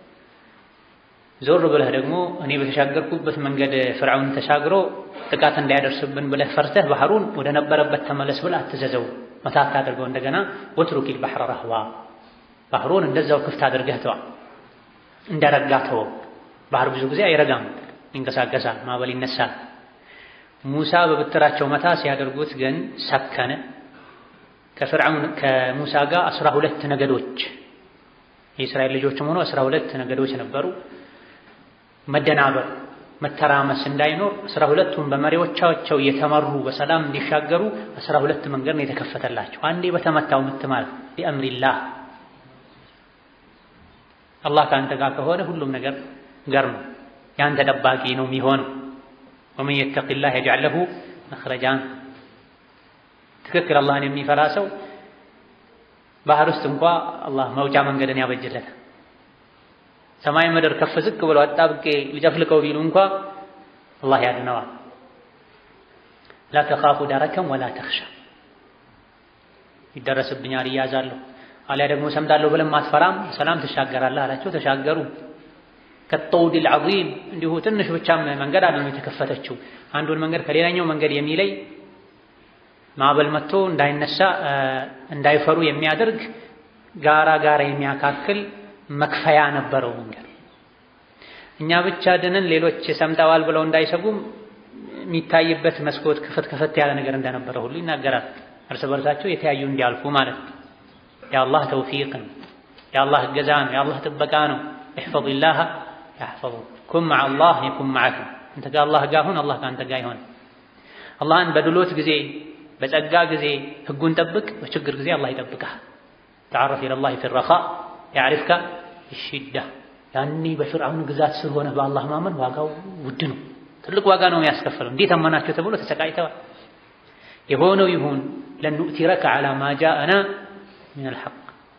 ዞር ብለህ ደግሞ እኔ በተሻገርኩበት መንገድ ፍርዓውን ተሻግሮ ጥቃት እንዳያደርስብን ብለህ ፈርተህ ባህሩን ወደ ነበረበት ተመለስ ብለህ አትዘዘው፣ መታት አድርገው እንደገና ወትሩኪል ባሕረ ረህዋ ባህሩን እንደዛው ክፍት አድርገህ ተዋ፣ እንደረጋ ተወው። ባህር ብዙ ጊዜ አይረጋም፣ ይንቀሳቀሳል፣ ማዕበል ይነሳል። ሙሳ በብትራቸው መታ ሲያደርጉት ግን ሰከነ። ከፍርዓውን ከሙሳ ጋር አስራ ሁለት ነገዶች የእስራኤል ልጆችም ሆኖ አስራ ሁለት ነገዶች ነበሩ። መደናበር መተራመስ እንዳይኖር አስራ ሁለቱም በመሪዎቻቸው እየተመሩ በሰላም እንዲሻገሩ አስራ ሁለት መንገድ ነው የተከፈተላቸው። አንዴ በተመታው ምት ማለት ቢአምሪላህ አላህ ከአንተ ጋር ከሆነ ሁሉም ነገር ገር ነው፣ የአንተ ጠባቂ ነው የሚሆነው። ወመን የተቂላህ የጅዐል ለሁ መኽረጃን ትክክል አላህን የሚፈራ ሰው ባህር ውስጥ እንኳ አላህ መውጫ መንገድን ያበጅለታል። ሰማይ ምድር ከፍ ዝቅ ብሎ አጣብቄ ሊጨፍልቀው ቢሉ እንኳ አላህ ያድነዋል። ላ ተኻፉ ደረከም ወላ ተኽሻ ይደረስብኛል እያዛለሁ አሊያ ደግሞ ሰምጣለሁ ብለም አትፈራም፣ ሰላም ትሻገራለህ አላቸው። ተሻገሩ። ከጠውዲል ዐዚም እንዲሁ ትንሽ ብቻም መንገድ አለ ነው የተከፈተችው። አንዱን መንገድ ከሌላኛው መንገድ የሚለይ ማዕበል መጥቶ እንዳይነሳ እንዳይፈሩ የሚያደርግ ጋራ ጋራ የሚያካክል መክፈያ ነበረው መንገድ። እኛ ብቻ ድነን ሌሎች ሰምጠዋል ብለው እንዳይሰጉም የሚታይበት መስኮት ክፍት ክፍት ያለ ነገር እንደነበረ ሁሉ ይናገራል። እርስ በርሳቸው የተያዩ እንዲያልፉ ማለት ነው። የአላህ ተውፊቅ ነው፣ የአላህ እገዛ ነው፣ የአላህ ጥበቃ ነው። እሕፈዚላህ ያሕፈዙክ ኩን መዐ አላህ የኩን መዐክ። አንተ ከአላህ ጋር ሁን፣ አላህ ከአንተ ጋር ይሆን። አላህን በድሎት ጊዜ በጸጋ ጊዜ ህጉን ጠብቅ፣ በችግር ጊዜ አላህ ይጠብቅሃል። ተዓረፍ ኢለላህ ፊ ረኻእ ያዕሪፍካ ፊሽዳ። ያኔ በፍርዓውን ግዛት ስር ሆነህ በአላህ ማመን ዋጋው ውድ ነው፣ ትልቅ ዋጋ ነው የሚያስከፍለው። እንዴት አመናቸው ተብሎ ተሰቃይተዋል። የሆነው ይሁን ለኑእቲረከ ዐላ ማ ጃአና ሚነል ሐቅ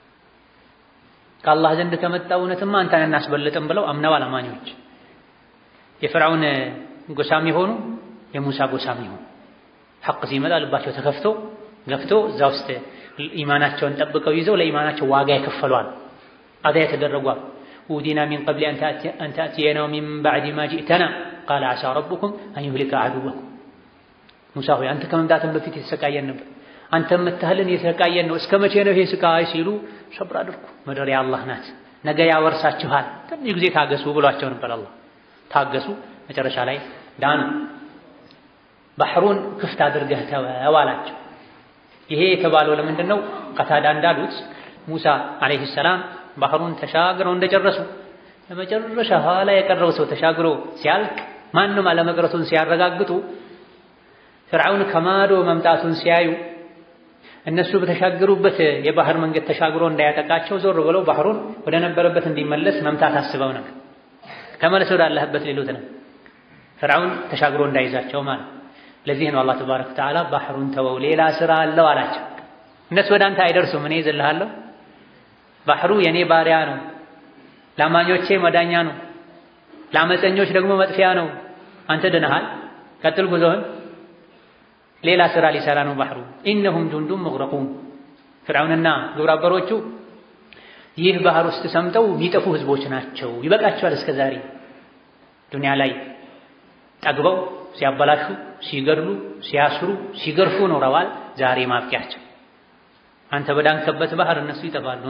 ከአላህ ዘንድ ከመጣ እውነትማ አንተን እናስበልጥም ብለው አምነዋል አማኞች። የፍርዓውን ጎሳም የሆኑ የሙሳ ጎሳም የሆኑ ሐቅ ሲመጣ ልባቸው ተከፍቶ ገፍቶ እዛ ውስጥ ኢማናቸውን ጠብቀው ይዘው ለኢማናቸው ዋጋ የከፈሏል። አዛ የተደረጓል። ኡዲና ሚን ቀብሊ አን ተእትየና ወሚን ባዕድ ማ ጂእተና ቃለ ዓሳ ረቡኩም አን ዩህሊከ ዐዱወኩም። ሙሳ ሆይ አንተ ከመምጣትም በፊት የተሰቃየን ነበር አንተ የምታህልን የተሰቃየን ነው። እስከ መቼ ነው ይሄ ስቃይ ሲሉ ሰብር አድርጉ፣ ምድር የአላህ ናት፣ ነገ ያወርሳችኋል፣ ትንሽ ጊዜ ታገሱ ብሏቸው ነበር። አላህ ታገሱ፣ መጨረሻ ላይ ዳኑ። ባህሩን ክፍት አድርገህ ተወው አላቸው። ይሄ የተባለው ለምንድን ነው? ቀታዳ እንዳሉት ሙሳ ዓለይሂ ሰላም ባህሩን ተሻግረው እንደጨረሱ ለመጨረሻ ኋላ የቀረው ሰው ተሻግሮ ሲያልቅ ማንም አለመቅረቱን ሲያረጋግጡ ፍርዓውን ከማዶ መምጣቱን ሲያዩ እነሱ በተሻገሩበት የባህር መንገድ ተሻግሮ እንዳያጠቃቸው ዞር ብለው ባህሩን ወደ ነበረበት እንዲመለስ መምታት አስበው ነበር። ተመለስ ወዳለህበት ሌሎት ነው ፍርዓውን ተሻግሮ እንዳይዛቸው ማለት። ለዚህ ነው አላህ ተባረከ ወተዓላ ባህሩን ተወው ሌላ ስራ አለው አላቸው። እነሱ ወደ አንተ አይደርሱም፣ እኔ ይዝልሃለሁ። ባህሩ የኔ ባሪያ ነው፣ ለአማኞቼ መዳኛ ነው፣ ለአመፀኞች ደግሞ መጥፊያ ነው። አንተ ድነሃል፣ ቀጥል ጉዞህን ሌላ ስራ ሊሰራ ነው ባህሩ። ኢነሁም ጁንዱን ሙግረቁን ፍርዓውንና ግብረ አበሮቹ ይህ ባህር ውስጥ ሰምጠው የሚጠፉ ህዝቦች ናቸው። ይበቃቸዋል። እስከ ዛሬ ዱንያ ላይ ጠግበው ሲያበላሹ፣ ሲገድሉ፣ ሲያስሩ፣ ሲገርፉ ኖረዋል። ዛሬ ማብቂያቸው አንተ በዳንከበት ባህር እነሱ ይጠፋሉ።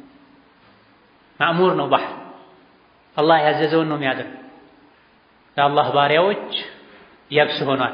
ማእሙር ነው ባህር አላህ ያዘዘውን ነው የሚያደርግ። የአላህ ባሪያዎች የብስ ሆኗል።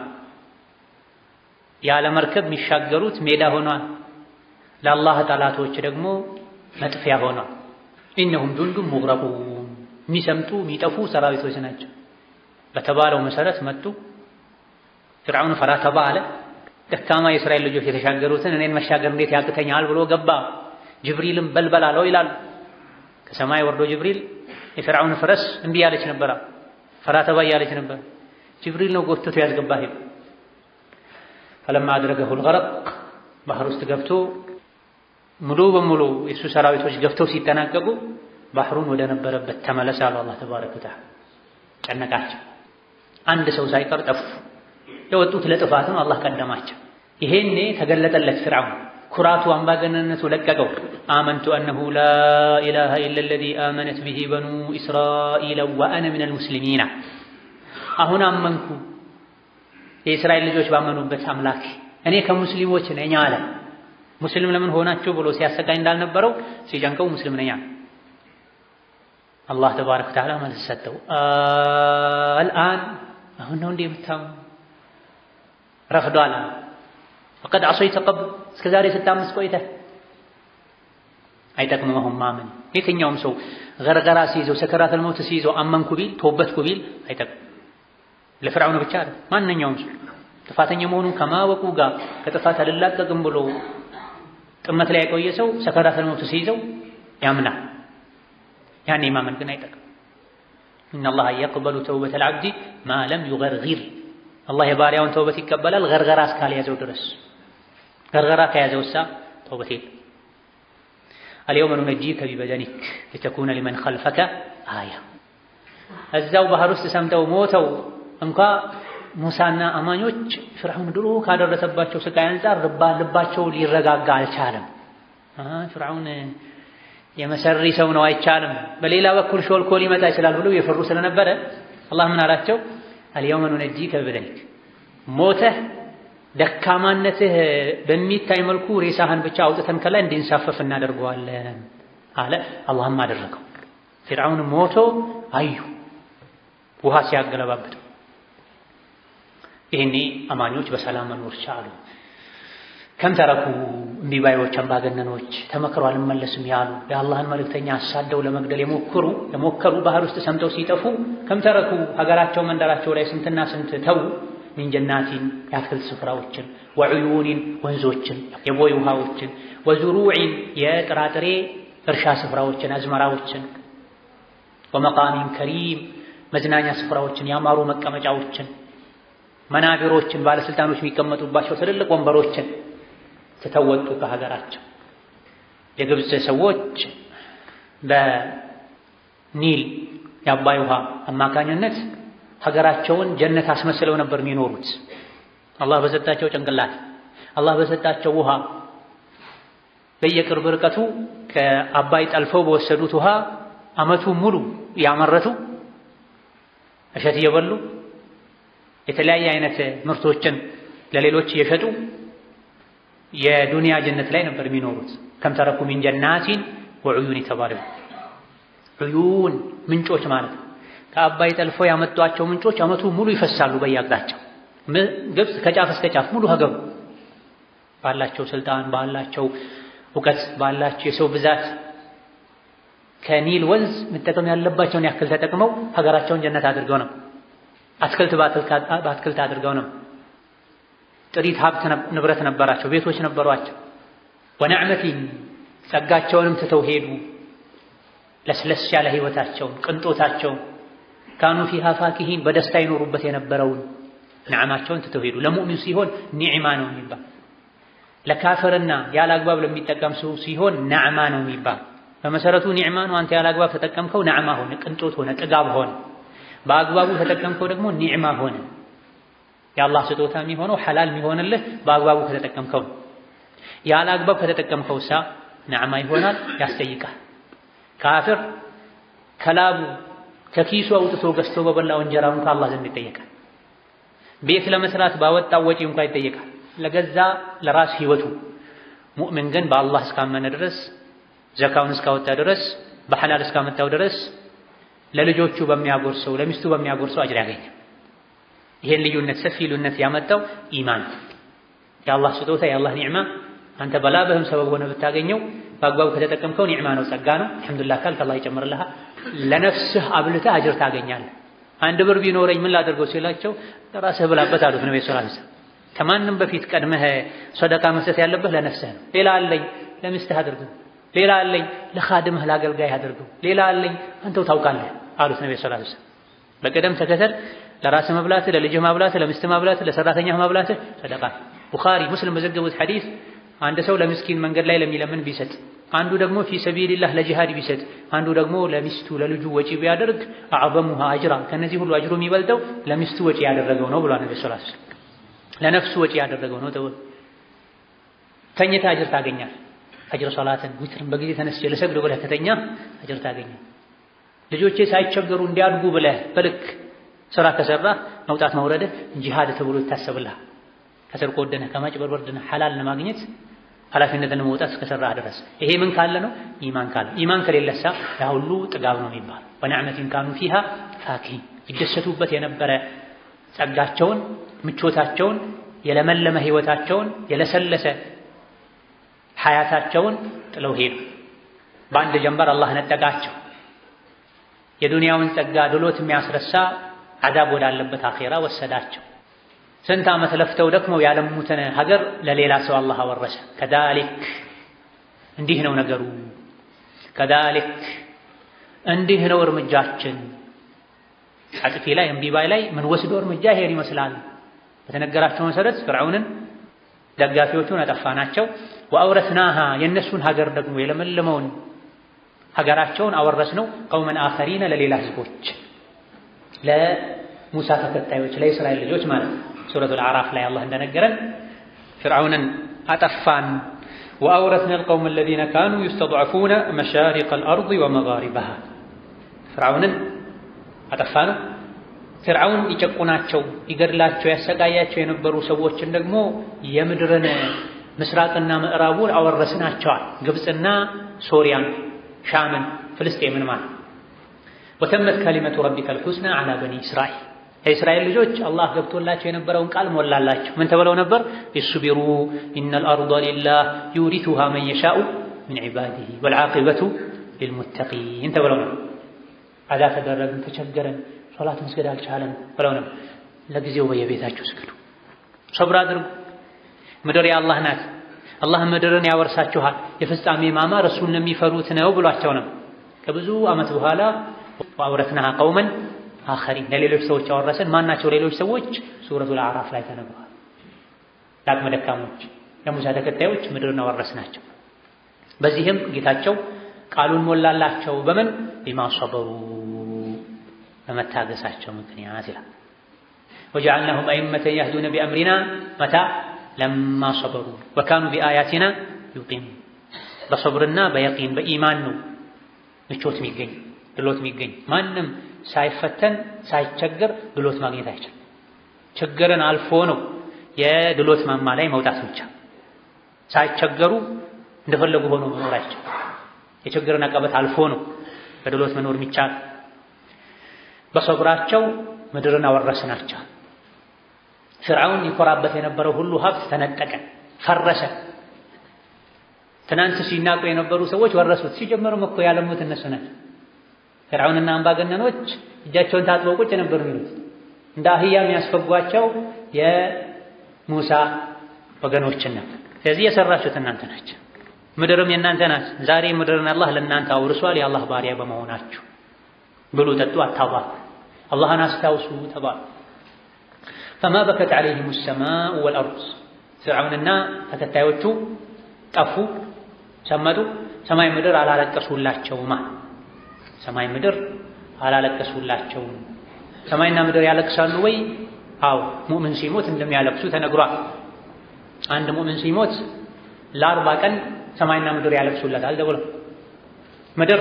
ያለ መርከብ የሚሻገሩት ሜዳ ሆኗል። ለአላህ ጠላቶች ደግሞ መጥፊያ ሆኗል። ኢነሁም ጁንዱን ሙግረቁን የሚሰምጡ የሚጠፉ ሰራዊቶች ናቸው። በተባለው መሰረት መጡ። ፍርዓውን ፈራ ተባ አለ። ደካማ የእስራኤል ልጆች የተሻገሩትን እኔን መሻገር እንዴት ያቅተኛል ብሎ ገባ። ጅብሪልም በልበል አለው ይላሉ። ከሰማይ ወርዶ ጅብሪል የፍርዓውን ፈረስ እምቢ ያለች ነበራ፣ ፈራ ተባ እያለች ነበር። ጅብሪል ነው ጎትቶ ያስገባ ሄዱ። ፈለማ አድረገሁል ገረቅ ባህር ውስጥ ገብቶ ሙሉ በሙሉ የእሱ ሰራዊቶች ገብተው ሲጠናቀቁ ባህሩን ወደ ነበረበት ተመለሰ አሉ አላህ ተባረከ ወተዓላ። ጨነቃቸው። አንድ ሰው ሳይቀር ጠፉ። የወጡት ለጥፋት ነው፣ አላህ ቀደማቸው። ይሄኔ ተገለጠለት ፍርዓውን ኩራቱ አምባገነንነቱ ለቀቀው። አመንቱ አነሁ ላ ኢላሃ ኢላ አለዚ አመነት ቢሂ በኑ እስራኢል ወአነ ሚነል ሙስሊሚና አሁን አመንኩ የእስራኤል ልጆች ባመኑበት አምላክ እኔ ከሙስሊሞች ነኝ አለ። ሙስሊም ለምን ሆናችሁ ብሎ ሲያሰቃይ እንዳልነበረው ሲጨንቀው ሙስሊም ነኝ አለ። አላህ ተባረከ ወተዓላ መልስ ሰጠው። አልአን አሁን ነው እንዴ የምታምኑ? ረፍዷል። ፈቀድ ዐሰይተ ቀብል እስከ ዛሬ ስታምስ ቆይተህ አይጠቅምም አሁን ማመን። የትኛውም ሰው ገርገራ ሲይዘው ሰከራተል መውት ሲይዘው አመንኩ ቢል ተወበትኩ ቢል አይጠቅም። ለፍርዓውን ብቻ አይደል፣ ማንኛውም ሰው ጥፋተኛ መሆኑን ከማወቁ ጋር ከጥፋት አልላቀቅም ብሎ ጥመት ላይ የቆየ ሰው ሰከራተል መውት ሲይዘው ያምናል። ያኔ ማመን ግን አይጠቅም። ኢነላሃ የቅበሉ ተውበተል ዐብዲ ማ ለም ዩገርጊር አላህ የባሪያውን ተውበት ይቀበላል ገርገራ እስካልያዘው ድረስ። ገርገራ ከያዘውሳ ተውበት የለም። አልየውመ ኑነጂከ ቢበደኒክ ሊተኩነ ሊመን ኸልፈከ አያ። እዛው ባህር ውስጥ ሰምጠው ሞተው እንኳ ሙሳና አማኞች ፍርዓውን ድሮ ካደረሰባቸው ስቃይ አንጻር ልባቸው ሊረጋጋ አልቻለም። ፍርዓውን የመሰሪ ሰው ነው አይቻልም፣ በሌላ በኩል ሾልኮ ሊመጣ ይችላል ብለው የፈሩ ስለነበረ አላህ ምን አላቸው? አልየውመ ኑነጂከ ቢበደኒክ ሞተህ ደካማነትህ በሚታይ መልኩ ሬሳህን ብቻ አውጥተን ከላይ እንዲንሳፈፍ እናደርገዋለን አለ። አላህም አደረገው። ፊርዓውን ሞቶ አዩ ውሃ ሲያገለባብጠው። ይህኔ አማኞች በሰላም መኖር ቻሉ። ከም ተረኩ እምቢባዮች፣ አምባገነኖች ተመክረው አልመለስም ያሉ የአላህን መልእክተኛ አሳደው ለመግደል የሞከሩ የሞከሩ ባህር ውስጥ ሰምጠው ሲጠፉ ከም ተረኩ ሀገራቸው መንደራቸው ላይ ስንትና ስንት ተው ሚን ጀናቲን የአትክልት ስፍራዎችን ወዕዩኒን ወንዞችን የቦይ ውሃዎችን ወዙሩዒን የጥራጥሬ እርሻ ስፍራዎችን አዝመራዎችን ወመቃሚን ከሪም መዝናኛ ስፍራዎችን ያማሩ መቀመጫዎችን መናቢሮችን ባለስልጣኖች የሚቀመጡባቸው ትልልቅ ወንበሮችን ትተወጡ ከሀገራቸው የግብፅ ሰዎች በኒል የአባይ ውሃ አማካኝነት ሀገራቸውን ጀነት አስመስለው ነበር የሚኖሩት። አላህ በሰጣቸው ጭንቅላት፣ አላህ በሰጣቸው ውሃ በየቅርብ ርቀቱ ከአባይ ጠልፈው በወሰዱት ውሃ ዓመቱ ሙሉ ያመረቱ እሸት እየበሉ የተለያየ አይነት ምርቶችን ለሌሎች እየሸጡ የዱንያ ጀነት ላይ ነበር የሚኖሩት። ከም ተረኩ ሚን ጀናቲን ወዑዩን የተባለው ዑዩን ምንጮች ማለት ነው። ከአባይ ጠልፈው ያመጧቸው ምንጮች ዓመቱ ሙሉ ይፈሳሉ በየአቅጣጫው። ግብፅ ከጫፍ እስከ ጫፍ ሙሉ ሀገሩ ባላቸው ስልጣን፣ ባላቸው እውቀት፣ ባላቸው የሰው ብዛት ከኒል ወንዝ መጠቀም ያለባቸውን ያክል ተጠቅመው ሀገራቸውን ጀነት አድርገው ነው። አትክልት በአትክልት አድርገው ነው። ጥሪት ሀብት ንብረት ነበራቸው፣ ቤቶች ነበሯቸው። ወነዕመቲን ጸጋቸውንም ትተው ሄዱ። ለስለስ ያለ ህይወታቸውን ቅንጦታቸውን ካኑ ፊሃ ፋኪሂን በደስታ ይኖሩበት የነበረውን ነዕማቸውን ትተው ሄዱ። ለሙእሚን ሲሆን ኒዕማ ነው የሚባል፣ ለካፍርና ያለ አግባብ ለሚጠቀም ሰው ሲሆን ነዕማ ነው የሚባል። በመሰረቱ ኒዕማ ነው። አንተ ያለ አግባብ ተጠቀምከው ነዕማ ሆነ፣ ቅንጦት ሆነ፣ ጥጋብ ሆነ። በአግባቡ ተጠቀምከው ደግሞ ኒዕማ ሆነ። የአላህ ስጦታ የሚሆነው ሐላል የሚሆንልህ በአግባቡ ከተጠቀምከው ነው። ያለ አግባብ ከተጠቀምከው ሳ ነዕማ ይሆናል፣ ያስጠይቃል። ካፍር ከላቡ ከኪሱ አውጥቶ ገዝቶ በበላው እንጀራ እንኳ አላህ ዘንድ ይጠየቃል። ቤት ለመስራት ባወጣው ወጪ እንኳ ይጠየቃል፣ ለገዛ ለራስ ህይወቱ። ሙእምን ግን በአላህ እስካመነ ድረስ ዘካውን እስካወጣ ድረስ በሐላል እስካመጣው ድረስ ለልጆቹ በሚያጎርሰው ለሚስቱ በሚያጎርሰው አጅር ያገኛል። ይሄን ልዩነት ሰፊ ልዩነት ያመጣው ኢማን የአላህ ስጦታ የአላህ ኒዕማ አንተ በላብህም ሰበብ ሆነ ብታገኘው በአግባቡ ከተጠቀምከው ኒዕማ ነው፣ ጸጋ ነው። አልሐምዱሊላህ ካልክ አላህ ይጨምርልሃል። ለነፍስህ አብልተህ አጅር ታገኛለህ። አንድ ብር ቢኖረኝ ምን ላደርገው ሲላቸው ለራስህ ብላበት አሉት ነብዩ ሰለላሁ ዐለይሂ ወሰለም። ከማንም በፊት ቀድመህ ሰደቃ መስጠት ያለብህ ለነፍስህ ነው። ሌላ አለኝ ለሚስትህ አድርገው፣ ሌላ አለኝ ለኻድምህ ለአገልጋይ አድርገው፣ ሌላ አለኝ አንተው ታውቃለህ አሉት ነብዩ ሰለላሁ ዐለይሂ ወሰለም። በቅደም ተከተል ለራስህ መብላትህ፣ ለልጅህ ማብላትህ፣ ለሚስትህ ማብላትህ፣ ለሰራተኛህ ማብላትህ ሰደቃ። ቡኻሪ ሙስሊም በዘገቡት ሐዲስ አንድ ሰው ለምስኪን መንገድ ላይ ለሚለምን ቢሰጥ፣ አንዱ ደግሞ ፊ ሰቢልላህ ለጂሃድ ቢሰጥ፣ አንዱ ደግሞ ለሚስቱ ለልጁ ወጪ ቢያደርግ አዕዘሙሃ አጅራ ከነዚህ ሁሉ አጅሩ የሚበልጠው ለሚስቱ ወጪ ያደረገው ነው ብሏል ነብዩ ሰለላሁ ዐለይሂ ወሰለም። ለነፍሱ ወጪ ያደረገው ነው ተው ተኝተህ አጅር ታገኛል። ፈጅር ሶላትን ዊትርን በጊዜ ተነስቼ ልሰግድ ብለህ ከተኛ አጅር ታገኛል። ልጆቼ ሳይቸገሩ እንዲያድጉ ብለህ በልክ ስራ ከሰራህ መውጣት መውረድህ ጂሃድ ተብሎ ይታሰብልሃል። ከስርቆ ወደነህ ከማጭበርበር ድነህ ሐላል ለማግኘት ኃላፊነትን መውጣት እስከሰራህ ድረስ ይሄ ምን ካለ ነው? ኢማን ካለ። ኢማን ከሌለሳ ያ ሁሉ ጥጋብ ነው የሚባል ወነዕመቲን ካኑ ፊሃ ፋኪሂን ይደሰቱበት የነበረ ጸጋቸውን፣ ምቾታቸውን፣ የለመለመ ህይወታቸውን፣ የለሰለሰ ሐያታቸውን ጥለው ሄዱ። በአንድ ጀንበር አላህ ነጠቃቸው። የዱንያውን ጸጋ ድሎት የሚያስረሳ አዛብ ወዳለበት አኼራ ወሰዳቸው። ስንት ዓመት ለፍተው ደክመው ያለሙትን ሀገር ለሌላ ሰው አላህ አወረሰ። ከዛሊክ እንዲህ ነው ነገሩ። ከዛሊክ እንዲህ ነው እርምጃችን። አጥፊ ላይ እምቢባይ ላይ ምን ወስዶ እርምጃ ይሄድ ይመስላል። በተነገራቸው መሰረት ፍርዓውንን ደጋፊዎቹን አጠፋናቸው። ወአውረስናሃ የእነሱን ሀገር ደግሞ የለመለመውን ሀገራቸውን አወረስነው ቀውመን አኸሪነ ለሌላ ህዝቦች ለሙሳ ተከታዮች ለእስራኤል ልጆች ማለት ነው። ሱረቱል አዕራፍ ላይ አላህ እንደነገረን ፍርዓውንን አጠፋን። ወአውረስና አልቀውመ አለዚነ ካኑ ዩስተድዐፉነ መሻሪቀል አርዲ ወመጋሪበሃ ፍርዓውንን አጠፋነው። ፍርዓውን ይጨቁናቸው፣ ይገድላቸው፣ ያሰቃያቸው የነበሩ ሰዎችን ደግሞ የምድርን ምስራቅና ምዕራቡን አወረስናቸዋል። ግብፅና ሶሪያን፣ ሻምን፣ ፍልስጤምን ማለት ወተመት ከሊመቱ ረቢከል ሑስና ዐላ በኒ እስራኤል የእስራኤል ልጆች አላህ ገብቶላቸው የነበረውን ቃል ሞላላቸው። ምን ተብለው ነበር? ይስቢሩ ኢነል አርደ ሊላህ ዩሪቱሃ መን የሻኡ ሚን ዒባዲሂ ወልዓቂበቱ ሊልሙተቂን ተብለው ነበር። አዛ ተደረግን፣ ተቸገረን፣ ሶላት መስገድ አልቻለን ብለው ነበር። ለጊዜው በየቤታችሁ ስገዱ፣ ሰብር አድርጉ። ምድር የአላህ ናት። አላህ ምድርን ያወርሳችኋል። የፍጻሜ ማማር እሱን ለሚፈሩት ነው ብሏቸው ነው። ከብዙ ዓመት በኋላ ወአውረትናሃ ቀውመን አኸሪን ለሌሎች ሰዎች አወረስን። ማናቸው ሌሎች ሰዎች? ሱረቱል አዕራፍ ላይ ተነግሯል። ለአቅመ ደካሞች ለሙሳ ተከታዮች ምድርን አወረስናቸው። በዚህም ጌታቸው ቃሉን ሞላላቸው። በምን ቢማ ሰበሩ በመታገሳቸው ምክንያት ይላል። ወጀዐልናሁም አኢመተን የህዱነ ቢአምሪና መታ ለማ ሰበሩ ወካኑ ቢአያቲና ዩቂኑን በሰብርና በየቂን በኢማን ነው ምቾት የሚገኝ ድሎት የሚገኝ ማንም ሳይፈተን ሳይቸገር ድሎት ማግኘት አይችልም። ችግርን አልፎ ነው የድሎት ማማ ላይ መውጣት ብቻ። ሳይቸገሩ እንደፈለጉ ሆኖ መኖር አይችልም። የችግርን አቀበት አልፎ ነው በድሎት መኖር የሚቻል። በሰብራቸው ምድርን አወረስናቸው። ፍርዓውን ይኮራበት የነበረው ሁሉ ሀብት ተነጠቀ፣ ፈረሰ። ትናንት ሲናቁ የነበሩ ሰዎች ወረሱት። ሲጀመሩም እኮ ያለሙት እነሱ ናቸው። ፍርዓውንና አምባገነኖች እጃቸውን ታጥበው ቁጭ ነበር የሚሉት። እንደ አህያ የሚያስፈጓቸው የሙሳ ወገኖችን ነበር። ስለዚህ የሰራችሁት እናንተ ናቸው። ምድርም የእናንተ ናት። ዛሬ ምድርን አላህ ለእናንተ አውርሷል። የአላህ ባሪያ በመሆናችሁ ብሉ፣ ጠጡ፣ አታባሉ፣ አላህን አስታውሱ ተባሉ። ፈማ በከት ዐለይሂሙ ሰማኡ ወልአርድ ፍርዓውንና ተከታዮቹ ጠፉ፣ ሰመጡ። ሰማይ ምድር አላለቀሱላቸውማ ሰማይ ምድር አላለቀሱላቸውም። ሰማይና ምድር ያለቅሳሉ ወይ? አዎ ሙእምን ሲሞት እንደሚያለቅሱ ተነግሯል። አንድ ሙእምን ሲሞት ለአርባ ቀን ሰማይና ምድር ያለቅሱለታል ተብሎ ምድር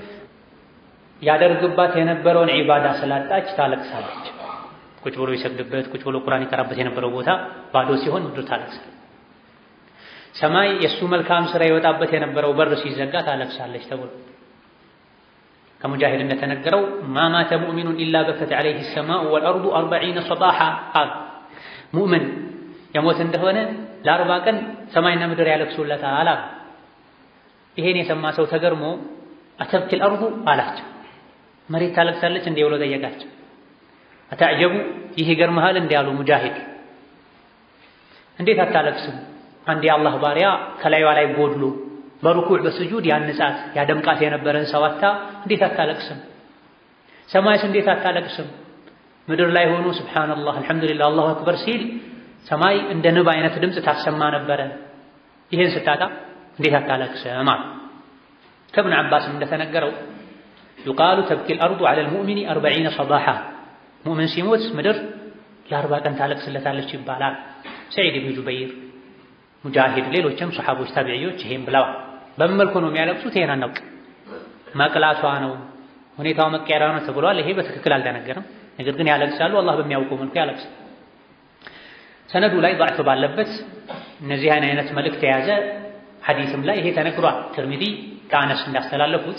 ያደርግባት የነበረውን ዒባዳ ስላጣች ታለቅሳለች። ቁጭ ብሎ ይሰግድበት፣ ቁጭ ብሎ ቁርአን ይቀራበት የነበረው ቦታ ባዶ ሲሆን ምድር ታለቅሳለች። ሰማይ የእሱ መልካም ስራ ይወጣበት የነበረው በር ሲዘጋ ታለቅሳለች ተብሎ ከሙጃሂድ እንደተነገረው ማ ማተ ሙእሚኑን ኢላ በከት ዐለይሂ ሰማኡ ወልአርዱ አርበዒነ ሰባሓ አል ሙእምን የሞት እንደሆነ ለአርባ ቀን ሰማይና ምድር ያለቅሱለታል አላ ይሄን የሰማ ሰው ተገርሞ አተብኪል አርዱ አላቸው። መሬት ታለቅሳለች እንዲህ ብሎ ጠየቃቸው። አታዕጀቡ ይህ ይገርምሃል እንዲህ አሉ ሙጃሂድ። እንዴት አታለቅስም? አንድ የአላህ ባሪያ ከላይዋ ላይ ጎድሎ በሩኩዕ በስጁድ ያንጻት ያደምቃት የነበረን ሰው አታ እንዴት አታለቅስም? ሰማይስ እንዴት አታለቅስም? ምድር ላይ ሆኖ ሱብሓነላህ አልሐምዱሊላህ አላሁ አክበር ሲል ሰማይ እንደ ንብ አይነት ድምፅ ታሰማ ነበረ። ይህን ስታጣ እንዴት አታለቅስም? አሉ። ከእብን ዓባስም እንደተነገረው ዩቃሉ ተብኪል አርዱ ዐለል ሙእሚኒ አርበዒነ ሰባሓ ሙእምን ሲሞት ምድር ለአርባ ቀን ታለቅስለታለች ይባላል። ሰዒድ ብን ጁበይር፣ ሙጃሂድ፣ ሌሎችም ሰሓቦች ታቢዕዮች ይሄን ብለዋል። በምን መልኩ ነው የሚያለቅሱት? ይሄን አናውቅ። መቅላቷ ነው ሁኔታው መቀየራ ነው ተብሏል። ይሄ በትክክል አልተነገረም። ነገር ግን ያለቅሳሉ። አላህ በሚያውቀው መልኩ ያለቅሳል። ሰነዱ ላይ ضعፍ ባለበት እነዚህ አይነት መልእክት የያዘ ሐዲስም ላይ ይሄ ተነግሯል። ትርሚዚ ከአነስ እንዳስተላለፉት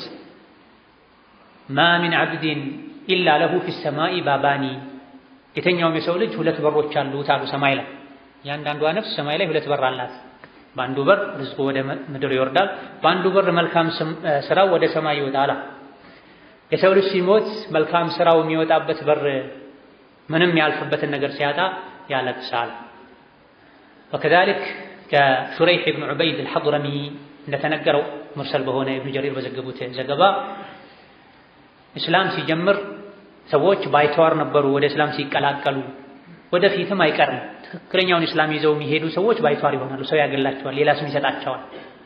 ማ ሚን ዓብድን ኢላ ለሁ ፊ ሰማኢ ባባኒ የተኛውም የሰው ልጅ ሁለት በሮች አሉት አሉ ሰማይ ላይ እያንዳንዷ ነፍስ ሰማይ ላይ ሁለት በር አላት። በአንዱ በር ርዝቁ ወደ ምድር ይወርዳል፣ በአንዱ በር መልካም ስራው ወደ ሰማይ ይወጣል። የሰው ልጅ ሲሞት መልካም ስራው የሚወጣበት በር ምንም ያልፍበትን ነገር ሲያጣ ያለቅሳል። ወከዛሊክ ከሹረይሕ ብን ዑበይድ አልሐضረሚ እንደተነገረው ሙርሰል በሆነ ኢብኑ ጀሪር በዘገቡት ዘገባ እስላም ሲጀምር ሰዎች ባይተዋር ነበሩ። ወደ እስላም ሲቀላቀሉ ወደፊትም አይቀርም ትክክለኛውን እስላም ይዘው የሚሄዱ ሰዎች ባይተዋር ይሆናሉ። ሰው ያገላቸዋል፣ ሌላ ስም ይሰጣቸዋል።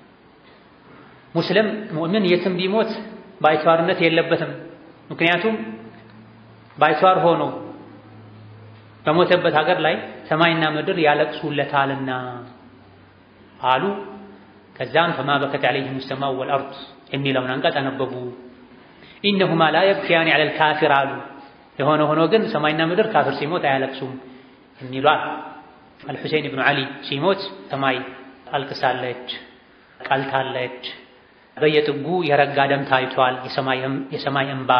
ሙስሊም ሙእምን የትም ቢሞት ባይተዋርነት የለበትም። ምክንያቱም ባይተዋር ሆኖ በሞተበት ሀገር ላይ ሰማይና ምድር ያለቅሱለታልና አሉ። ከዛም ፈማ በከት ዐለይሂም ሰማኡ ወልአርድ የሚለውን አንቀጽ አነበቡ። ኢነሁማ ላ የብኪያኒ ዐለል ካፊር አሉ። የሆነ ሆኖ ግን ሰማይና ምድር ካፍር ሲሞት አያለቅሱም የሚሏል። አልሑሴን ብኑ ዓሊ ሲሞት ሰማይ አልቅሳለች፣ ቀልታለች። በየጥጉ የረጋ ደም ታይቷል፣ የሰማይ እንባ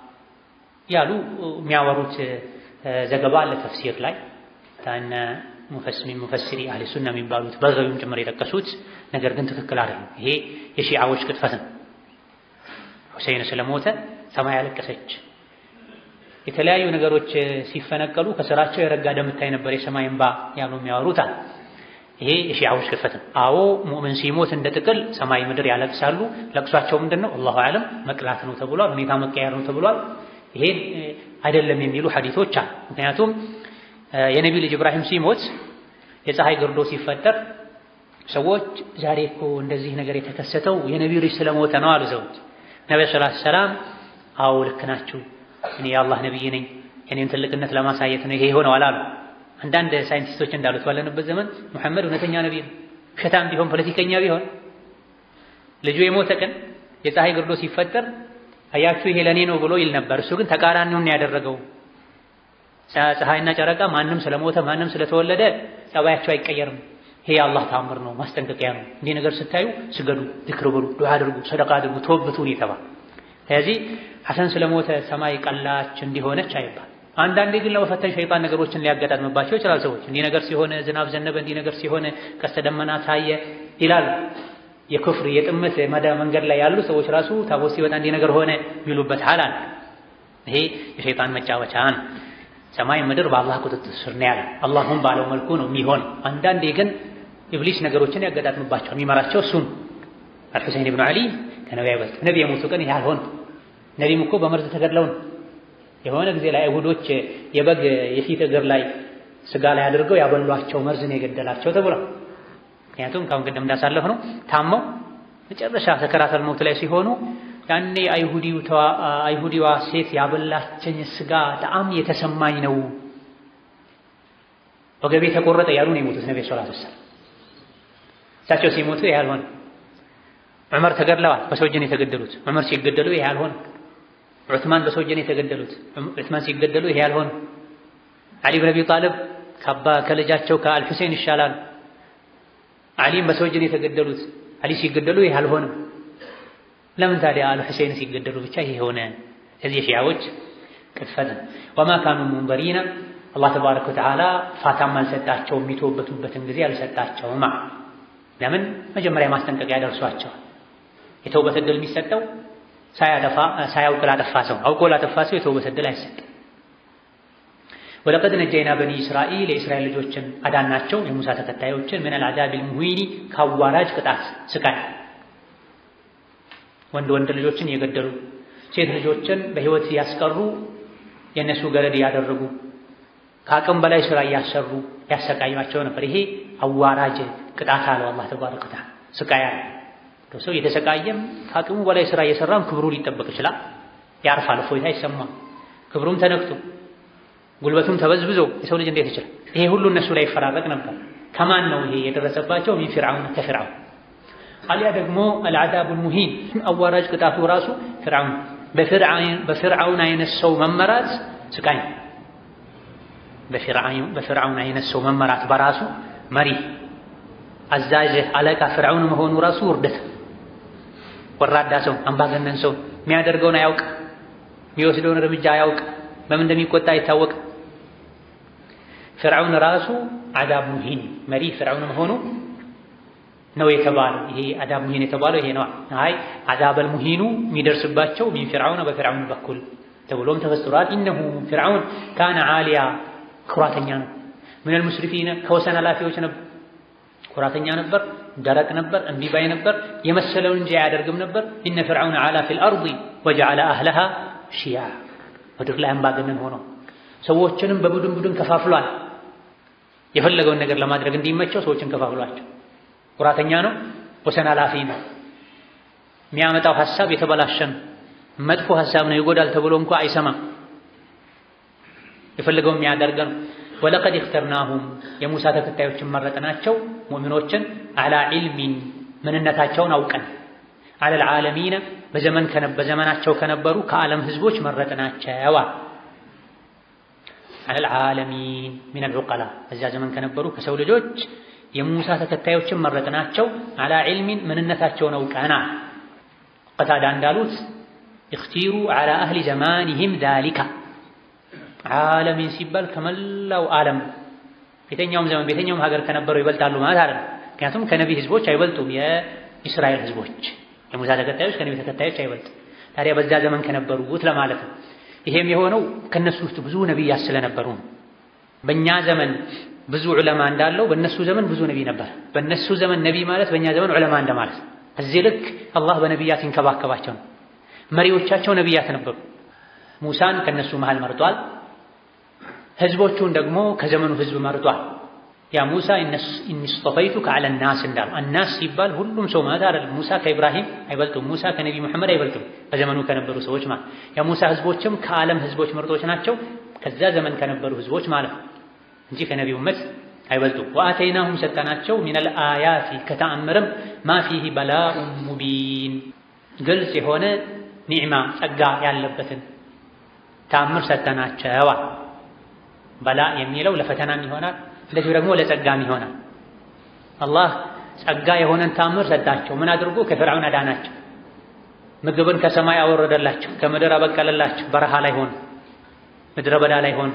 ያሉ የሚያወሩት ዘገባ አለ ተፍሲር ላይ ታነ ሙፈሲሪ አህሊ ሱና የሚባሉት በገቢም ጭምር የጠቀሱት ነገር ግን ትክክል አይደለም። ይሄ የሺዓዎች ቅጥፈት ነው። ሁሴን ስለሞተ ሰማይ አለቀሰች። የተለያዩ ነገሮች ሲፈነቀሉ ከስራቸው የረጋ ደም ታይ ነበር የሰማይ እንባ ያሉ የሚያወሩታል። ይሄ የሺዓዎች ቅጥፈት ነው። አዎ ሙእምን ሲሞት እንደ ጥቅል ሰማይ ምድር ያለቅሳሉ። ለቅሷቸው ምንድን ነው? አላሁ አለም መቅላት ነው ተብሏል። ሁኔታ መቀየር ነው ተብሏል። ይሄን አይደለም የሚሉ ሐዲቶች አሉ። ምክንያቱም የነቢ ልጅ ኢብራሂም ሲሞት የፀሐይ ግርዶ ሲፈጠር ሰዎች ዛሬ እኮ እንደዚህ ነገር የተከሰተው የነቢ ልጅ ስለሞተ ነው አሉ ሰዎች። ነቢ ሰለላሁ ዐለይሂ ወሰለም አዎ ልክ ናችሁ፣ እኔ የአላህ ነቢይ ነኝ፣ የኔን ትልቅነት ለማሳየት ነው ይሄ የሆነው አላሉ። አንዳንድ ሳይንቲስቶች እንዳሉት ባለንበት ዘመን ሙሐመድ እውነተኛ ነቢይ ነው። ውሸታም ቢሆን ፖለቲከኛ ቢሆን ልጁ የሞተ ቀን የፀሐይ ግርዶ ሲፈጠር አያችሁ ይሄ ለኔ ነው ብሎ ይል ነበር። እሱ ግን ተቃራኒውን ያደረገው ፀሐይና ጨረቃ ማንም ስለሞተ ማንም ስለተወለደ ጸባያቸው አይቀየርም። ይሄ የአላህ ታምር ነው፣ ማስጠንቀቂያ ነው። እንዲህ ነገር ስታዩ ስገዱ፣ ዝክር በሉ፣ ዱዓ አድርጉ፣ ሰደቃ አድርጉ፣ ተወብቱን የተባለ ስለዚህ ሐሰን ስለሞተ ሰማይ ቀላች እንዲሆነች አይባል። አንዳንዴ ግን ለመፈተን ሸይጣን ነገሮችን ሊያጋጣጥምባቸው ይችላል። ሰዎች እንዲህ ነገር ሲሆነ ዝናብ ዘነበ፣ እንዲህ ነገር ሲሆነ ቀስተ ደመና ታየ ይላሉ። የክፍር የጥመት መዳ መንገድ ላይ ያሉ ሰዎች ራሱ ታቦት ሲወጣ እንዲህ ነገር ሆነ የሚሉበት ሐል አለ። ይሄ የሸይጣን መጫወቻ ነው። ሰማይ ምድር በአላህ ቁጥጥር ስር ነው ያለው። አላሁም ባለው መልኩ ነው የሚሆን። አንዳንዴ ግን ኢብሊስ ነገሮችን ያጋጣጥምባቸዋል። የሚመራቸው እሱን አልሑሴን ብኑ ዓሊ ከነቢ አይበልጥ። ነቢ የሞቱ ቀን ይህ አልሆነ። ነቢም እኮ በመርዝ ተገድለው ነው። የሆነ ጊዜ ላይ አይሁዶች የበግ የፊት እግር ላይ ስጋ ላይ አድርገው ያበሏቸው መርዝ ነው የገደላቸው ተብሏል። ምክንያቱም ካሁን ቀደም እንዳሳለፍ ነው ታመው መጨረሻ ሰከራተል ሞት ላይ ሲሆኑ ያኔ አይሁዲዋ ሴት ያበላቸኝ ስጋ ጣዕም የተሰማኝ ነው ወገቤ ተቆረጠ ያሉ ነው የሞቱት ነቢ ሰለላሁ ዐለይሂ ወሰለም። እሳቸው ሲሞቱ ይሄ አልሆነ። ዑመር ተገድለዋል፣ በሰው እጅ ነው የተገደሉት። ዑመር ሲገደሉ ይሄ አልሆነ። ዑትማን በሰው እጅ ነው የተገደሉት። ዑትማን ሲገደሉ ይሄ አልሆነ። ዓሊ ብን አቢ ጣልብ ከአባ ከልጃቸው ከአልሁሴን ይሻላሉ። ዓሊም በሰው እጅ ነው የተገደሉት። ዓሊ ሲገደሉ ይሄ አልሆነም። ለምን ታዲያ አልሁሴን ሲገደሉ ብቻ ይሄ ሆነ? እዚህ የሺዓዎች ቅጥፈት ነው። ወማ ካኑ ሙንዘሪና አላህ ተባረከ ወተዓላ ፋታም አልሰጣቸው የሚተውበቱበትን ጊዜ አልሰጣቸውም። ለምን መጀመሪያ ማስጠንቀቂያ ደርሷቸዋል። የተውበት ዕድል የሚሰጠው ሳያጠፋ ሳያውቅ ላጠፋ ሰው፣ አውቆ ላጠፋ ሰው የተውበት ዕድል አይሰጥም። ወለቀድ ነጀይና በኒ እስራኤል የእስራኤል ልጆችን አዳናቸው የሙሳ ተከታዮችን ምን አልዓዛቢል ሙሂኒ ከአዋራጅ ቅጣት ስቃይ ወንድ ወንድ ልጆችን እየገደሉ ሴት ልጆችን በሕይወት ያስቀሩ የእነሱ ገረድ እያደረጉ ከአቅም በላይ ስራ እያሰሩ ያሰቃዩቸው ነበር። ይሄ አዋራጅ ቅጣት አለው አላህ ተባረከ ወተዓላ። ስቃይ አለ። ሰው እየተሰቃየም ከአቅሙ በላይ ስራ እየሰራም ክብሩ ሊጠበቅ ይችላል። ያርፋል፣ እፎይታ ይሰማል። ክብሩም ተነክቶ ጉልበቱም ተበዝብዞ የሰው ልጅ እንዴት ይችላል? ይሄ ሁሉ እነሱ ላይ ይፈራረቅ ነበር። ከማን ነው ይሄ የደረሰባቸው? ሚን ፊርዓውን ከፊርዓውን አሊያ ደግሞ አልዓዛቡል ሙሂን አዋራጅ ቅጣቱ ራሱ ፊርዓውን በፊርዓውን አይነት ሰው መመራት ስቃይ በፊርዓውን አይነት ሰው መመራት በራሱ መሪ አዛዥ አለቃ ፊርዓውን መሆኑ ራሱ ውርደት። ወራዳ ሰው አምባገነን ሰው የሚያደርገውን አያውቅ፣ የሚወስደውን እርምጃ አያውቅ፣ በምን እንደሚቆጣ አይታወቅ። ፊርዓውን ራሱ አዛብ ሙሂን መሪ ፊርዓውን መሆኑ ነው የተባለው። ይሄ አዛብ ሙሂን የተባለው ይሄ ነው። አይ አዛበል ሙሂኑ የሚደርስባቸው ሚን ፊርዓውን በፊርዓውን በኩል ተብሎም ተፈስሯል። ኢነሁ ፊርዓውን ካነ ዓሊያ ኩራተኛ ነው። ሚነል ሙስሪፊነ ከወሰን ኃላፊዎች ነበር። ኩራተኛ ነበር፣ ደረቅ ነበር፣ እምቢ ባይ ነበር፣ የመሰለውን እንጂ አያደርግም ነበር። ኢነ ፊርዓውን ዓላ ፊል አርዲ ወጀዐለ አህለሃ ሺያ ምድር ላይ አምባገነን ሆኖ ሰዎችንም በቡድን ቡድን ከፋፍሏል። የፈለገውን ነገር ለማድረግ እንዲመቸው ሰዎችን ከፋፍሏቸው። ኩራተኛ ነው፣ ወሰን ኃላፊ ነው። የሚያመጣው ሐሳብ የተበላሸ ነው፣ መጥፎ ሐሳብ ነው፣ ይጎዳል ተብሎ እንኳ አይሰማም። የፈለገው የሚያደርግ ነው። ወለቀድ እኽተርናሁም የሙሳ ተከታዮችን መረጥናቸው ሙእሚኖችን አላ ዒልሚን ምንነታቸውን አውቀን አለል ዓለሚነ በዘመን በዘመናቸው ከነበሩ ከዓለም ህዝቦች መረጥናቸው። አለል ዓለሚን ሚነል ዑቀላ በዚያ ዘመን ከነበሩ ከሰው ልጆች የሙሳ ተከታዮችን መረጥናቸው አላ ዒልሚን ምንነታቸውን አውቀና ቀታዳ እንዳሉት እኽቲሩ አላ አህሊ ዘማኒሂም ዛሊካ ዓለሚን ሲባል ከመላው ዓለም ቤተኛውም ዘመን ቤተኛውም ሀገር ከነበረው ይበልጣሉ ማለት አይደለም። ምክንያቱም ከነቢ ህዝቦች አይበልጡም። የእስራኤል ህዝቦች የሙሳ ተከታዮች ከነቢ ተከታዮች አይበልጡም። ታዲያ በዛ ዘመን ከነበሩት ለማለት ነው። ይሄም የሆነው ከነሱ ውስጥ ብዙ ነቢያት ስለነበሩ ነው። በእኛ ዘመን ብዙ ዑለማ እንዳለው በእነሱ ዘመን ብዙ ነቢ ነበር። በእነሱ ዘመን ነቢ ማለት በእኛ ዘመን ዑለማ እንደማለት ነው። እዚህ ልክ አላህ በነቢያት ይንከባከባቸው ነው። መሪዎቻቸው ነቢያት ነበሩ። ሙሳን ከነሱ መሃል መርጧል። ህዝቦቹን ደግሞ ከዘመኑ ህዝብ መርጧል። ያ ሙሳ ኢኒ ስጠፈይቱከ ዐለ ናስ እንዳሉ አናስ ሲባል ሁሉም ሰው ማለት አይደለም። ሙሳ ከኢብራሂም አይበልጡም። ሙሳ ከነቢ መሐመድ አይበልጡም። በዘመኑ ከነበሩ ሰዎች ማለት የሙሳ ህዝቦችም ከዓለም ህዝቦች ምርጦች ናቸው። ከዛ ዘመን ከነበሩ ህዝቦች ማለት እንጂ ከነቢ ኡመት አይበልጡም። ወአተይናሁም ሰጠናቸው ሚነል አያቲ ከተአምርም ማ ፊሂ በላኡን ሙቢን ግልጽ የሆነ ኒዕማ ጸጋ ያለበትን ተአምር ሰጠናቸዋል። በላ የሚለው ለፈተናም ይሆናል፣ እንደዚሁ ደግሞ ለጸጋም ይሆናል። አላህ ጸጋ የሆነን ታምር ሰጣቸው። ምን አድርጎ? ከፍርዓውን አዳናቸው። ምግብን ከሰማይ አወረደላቸው፣ ከምድር አበቀለላቸው። በረሃ ላይ ሆኑ፣ ምድረ በዳ ላይ ሆኑ።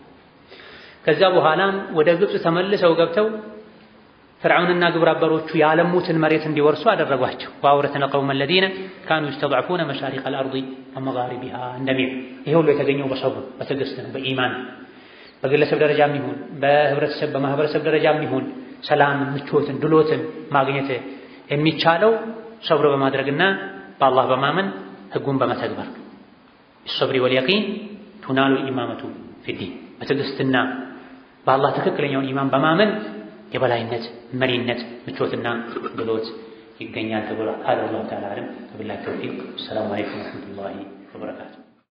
ከዛ በኋላም ወደ ግብፅ ተመልሰው ገብተው ፍርዓውንና ግብረ አበሮቹ ያለሙትን መሬት እንዲወርሱ አደረጓቸው። ወአውረስና ቀውመ ለዚነ ካኑ ይስተድዐፉነ መሻሪቀል አርዲ ወመጋሪቢሃ እንደሚል ይሄ ሁሉ የተገኘው በሰብር በትዕግስት ነው፣ በኢማን በግለሰብ ደረጃም ይሁን በህብረተሰብ በማህበረሰብ ደረጃም ይሁን ሰላምን፣ ምቾትን፣ ድሎትን ማግኘት የሚቻለው ሰብር በማድረግና በአላህ በማመን ህጉን በመተግበር ቢሰብሪ ወልየቂን ቱናሉ ኢማመቱ ፊዲን በትዕግስትና በአላህ ትክክለኛውን ኢማን በማመን የበላይነት፣ መሪነት፣ ምቾትና ድሎት ይገኛል ተብሏል። ሀደ አላሁ ተዓላ አዕለም። ወቢላሂ ተውፊቅ። ሰላሙ አለይኩም ወረሕመቱላሂ ወበረካቱ።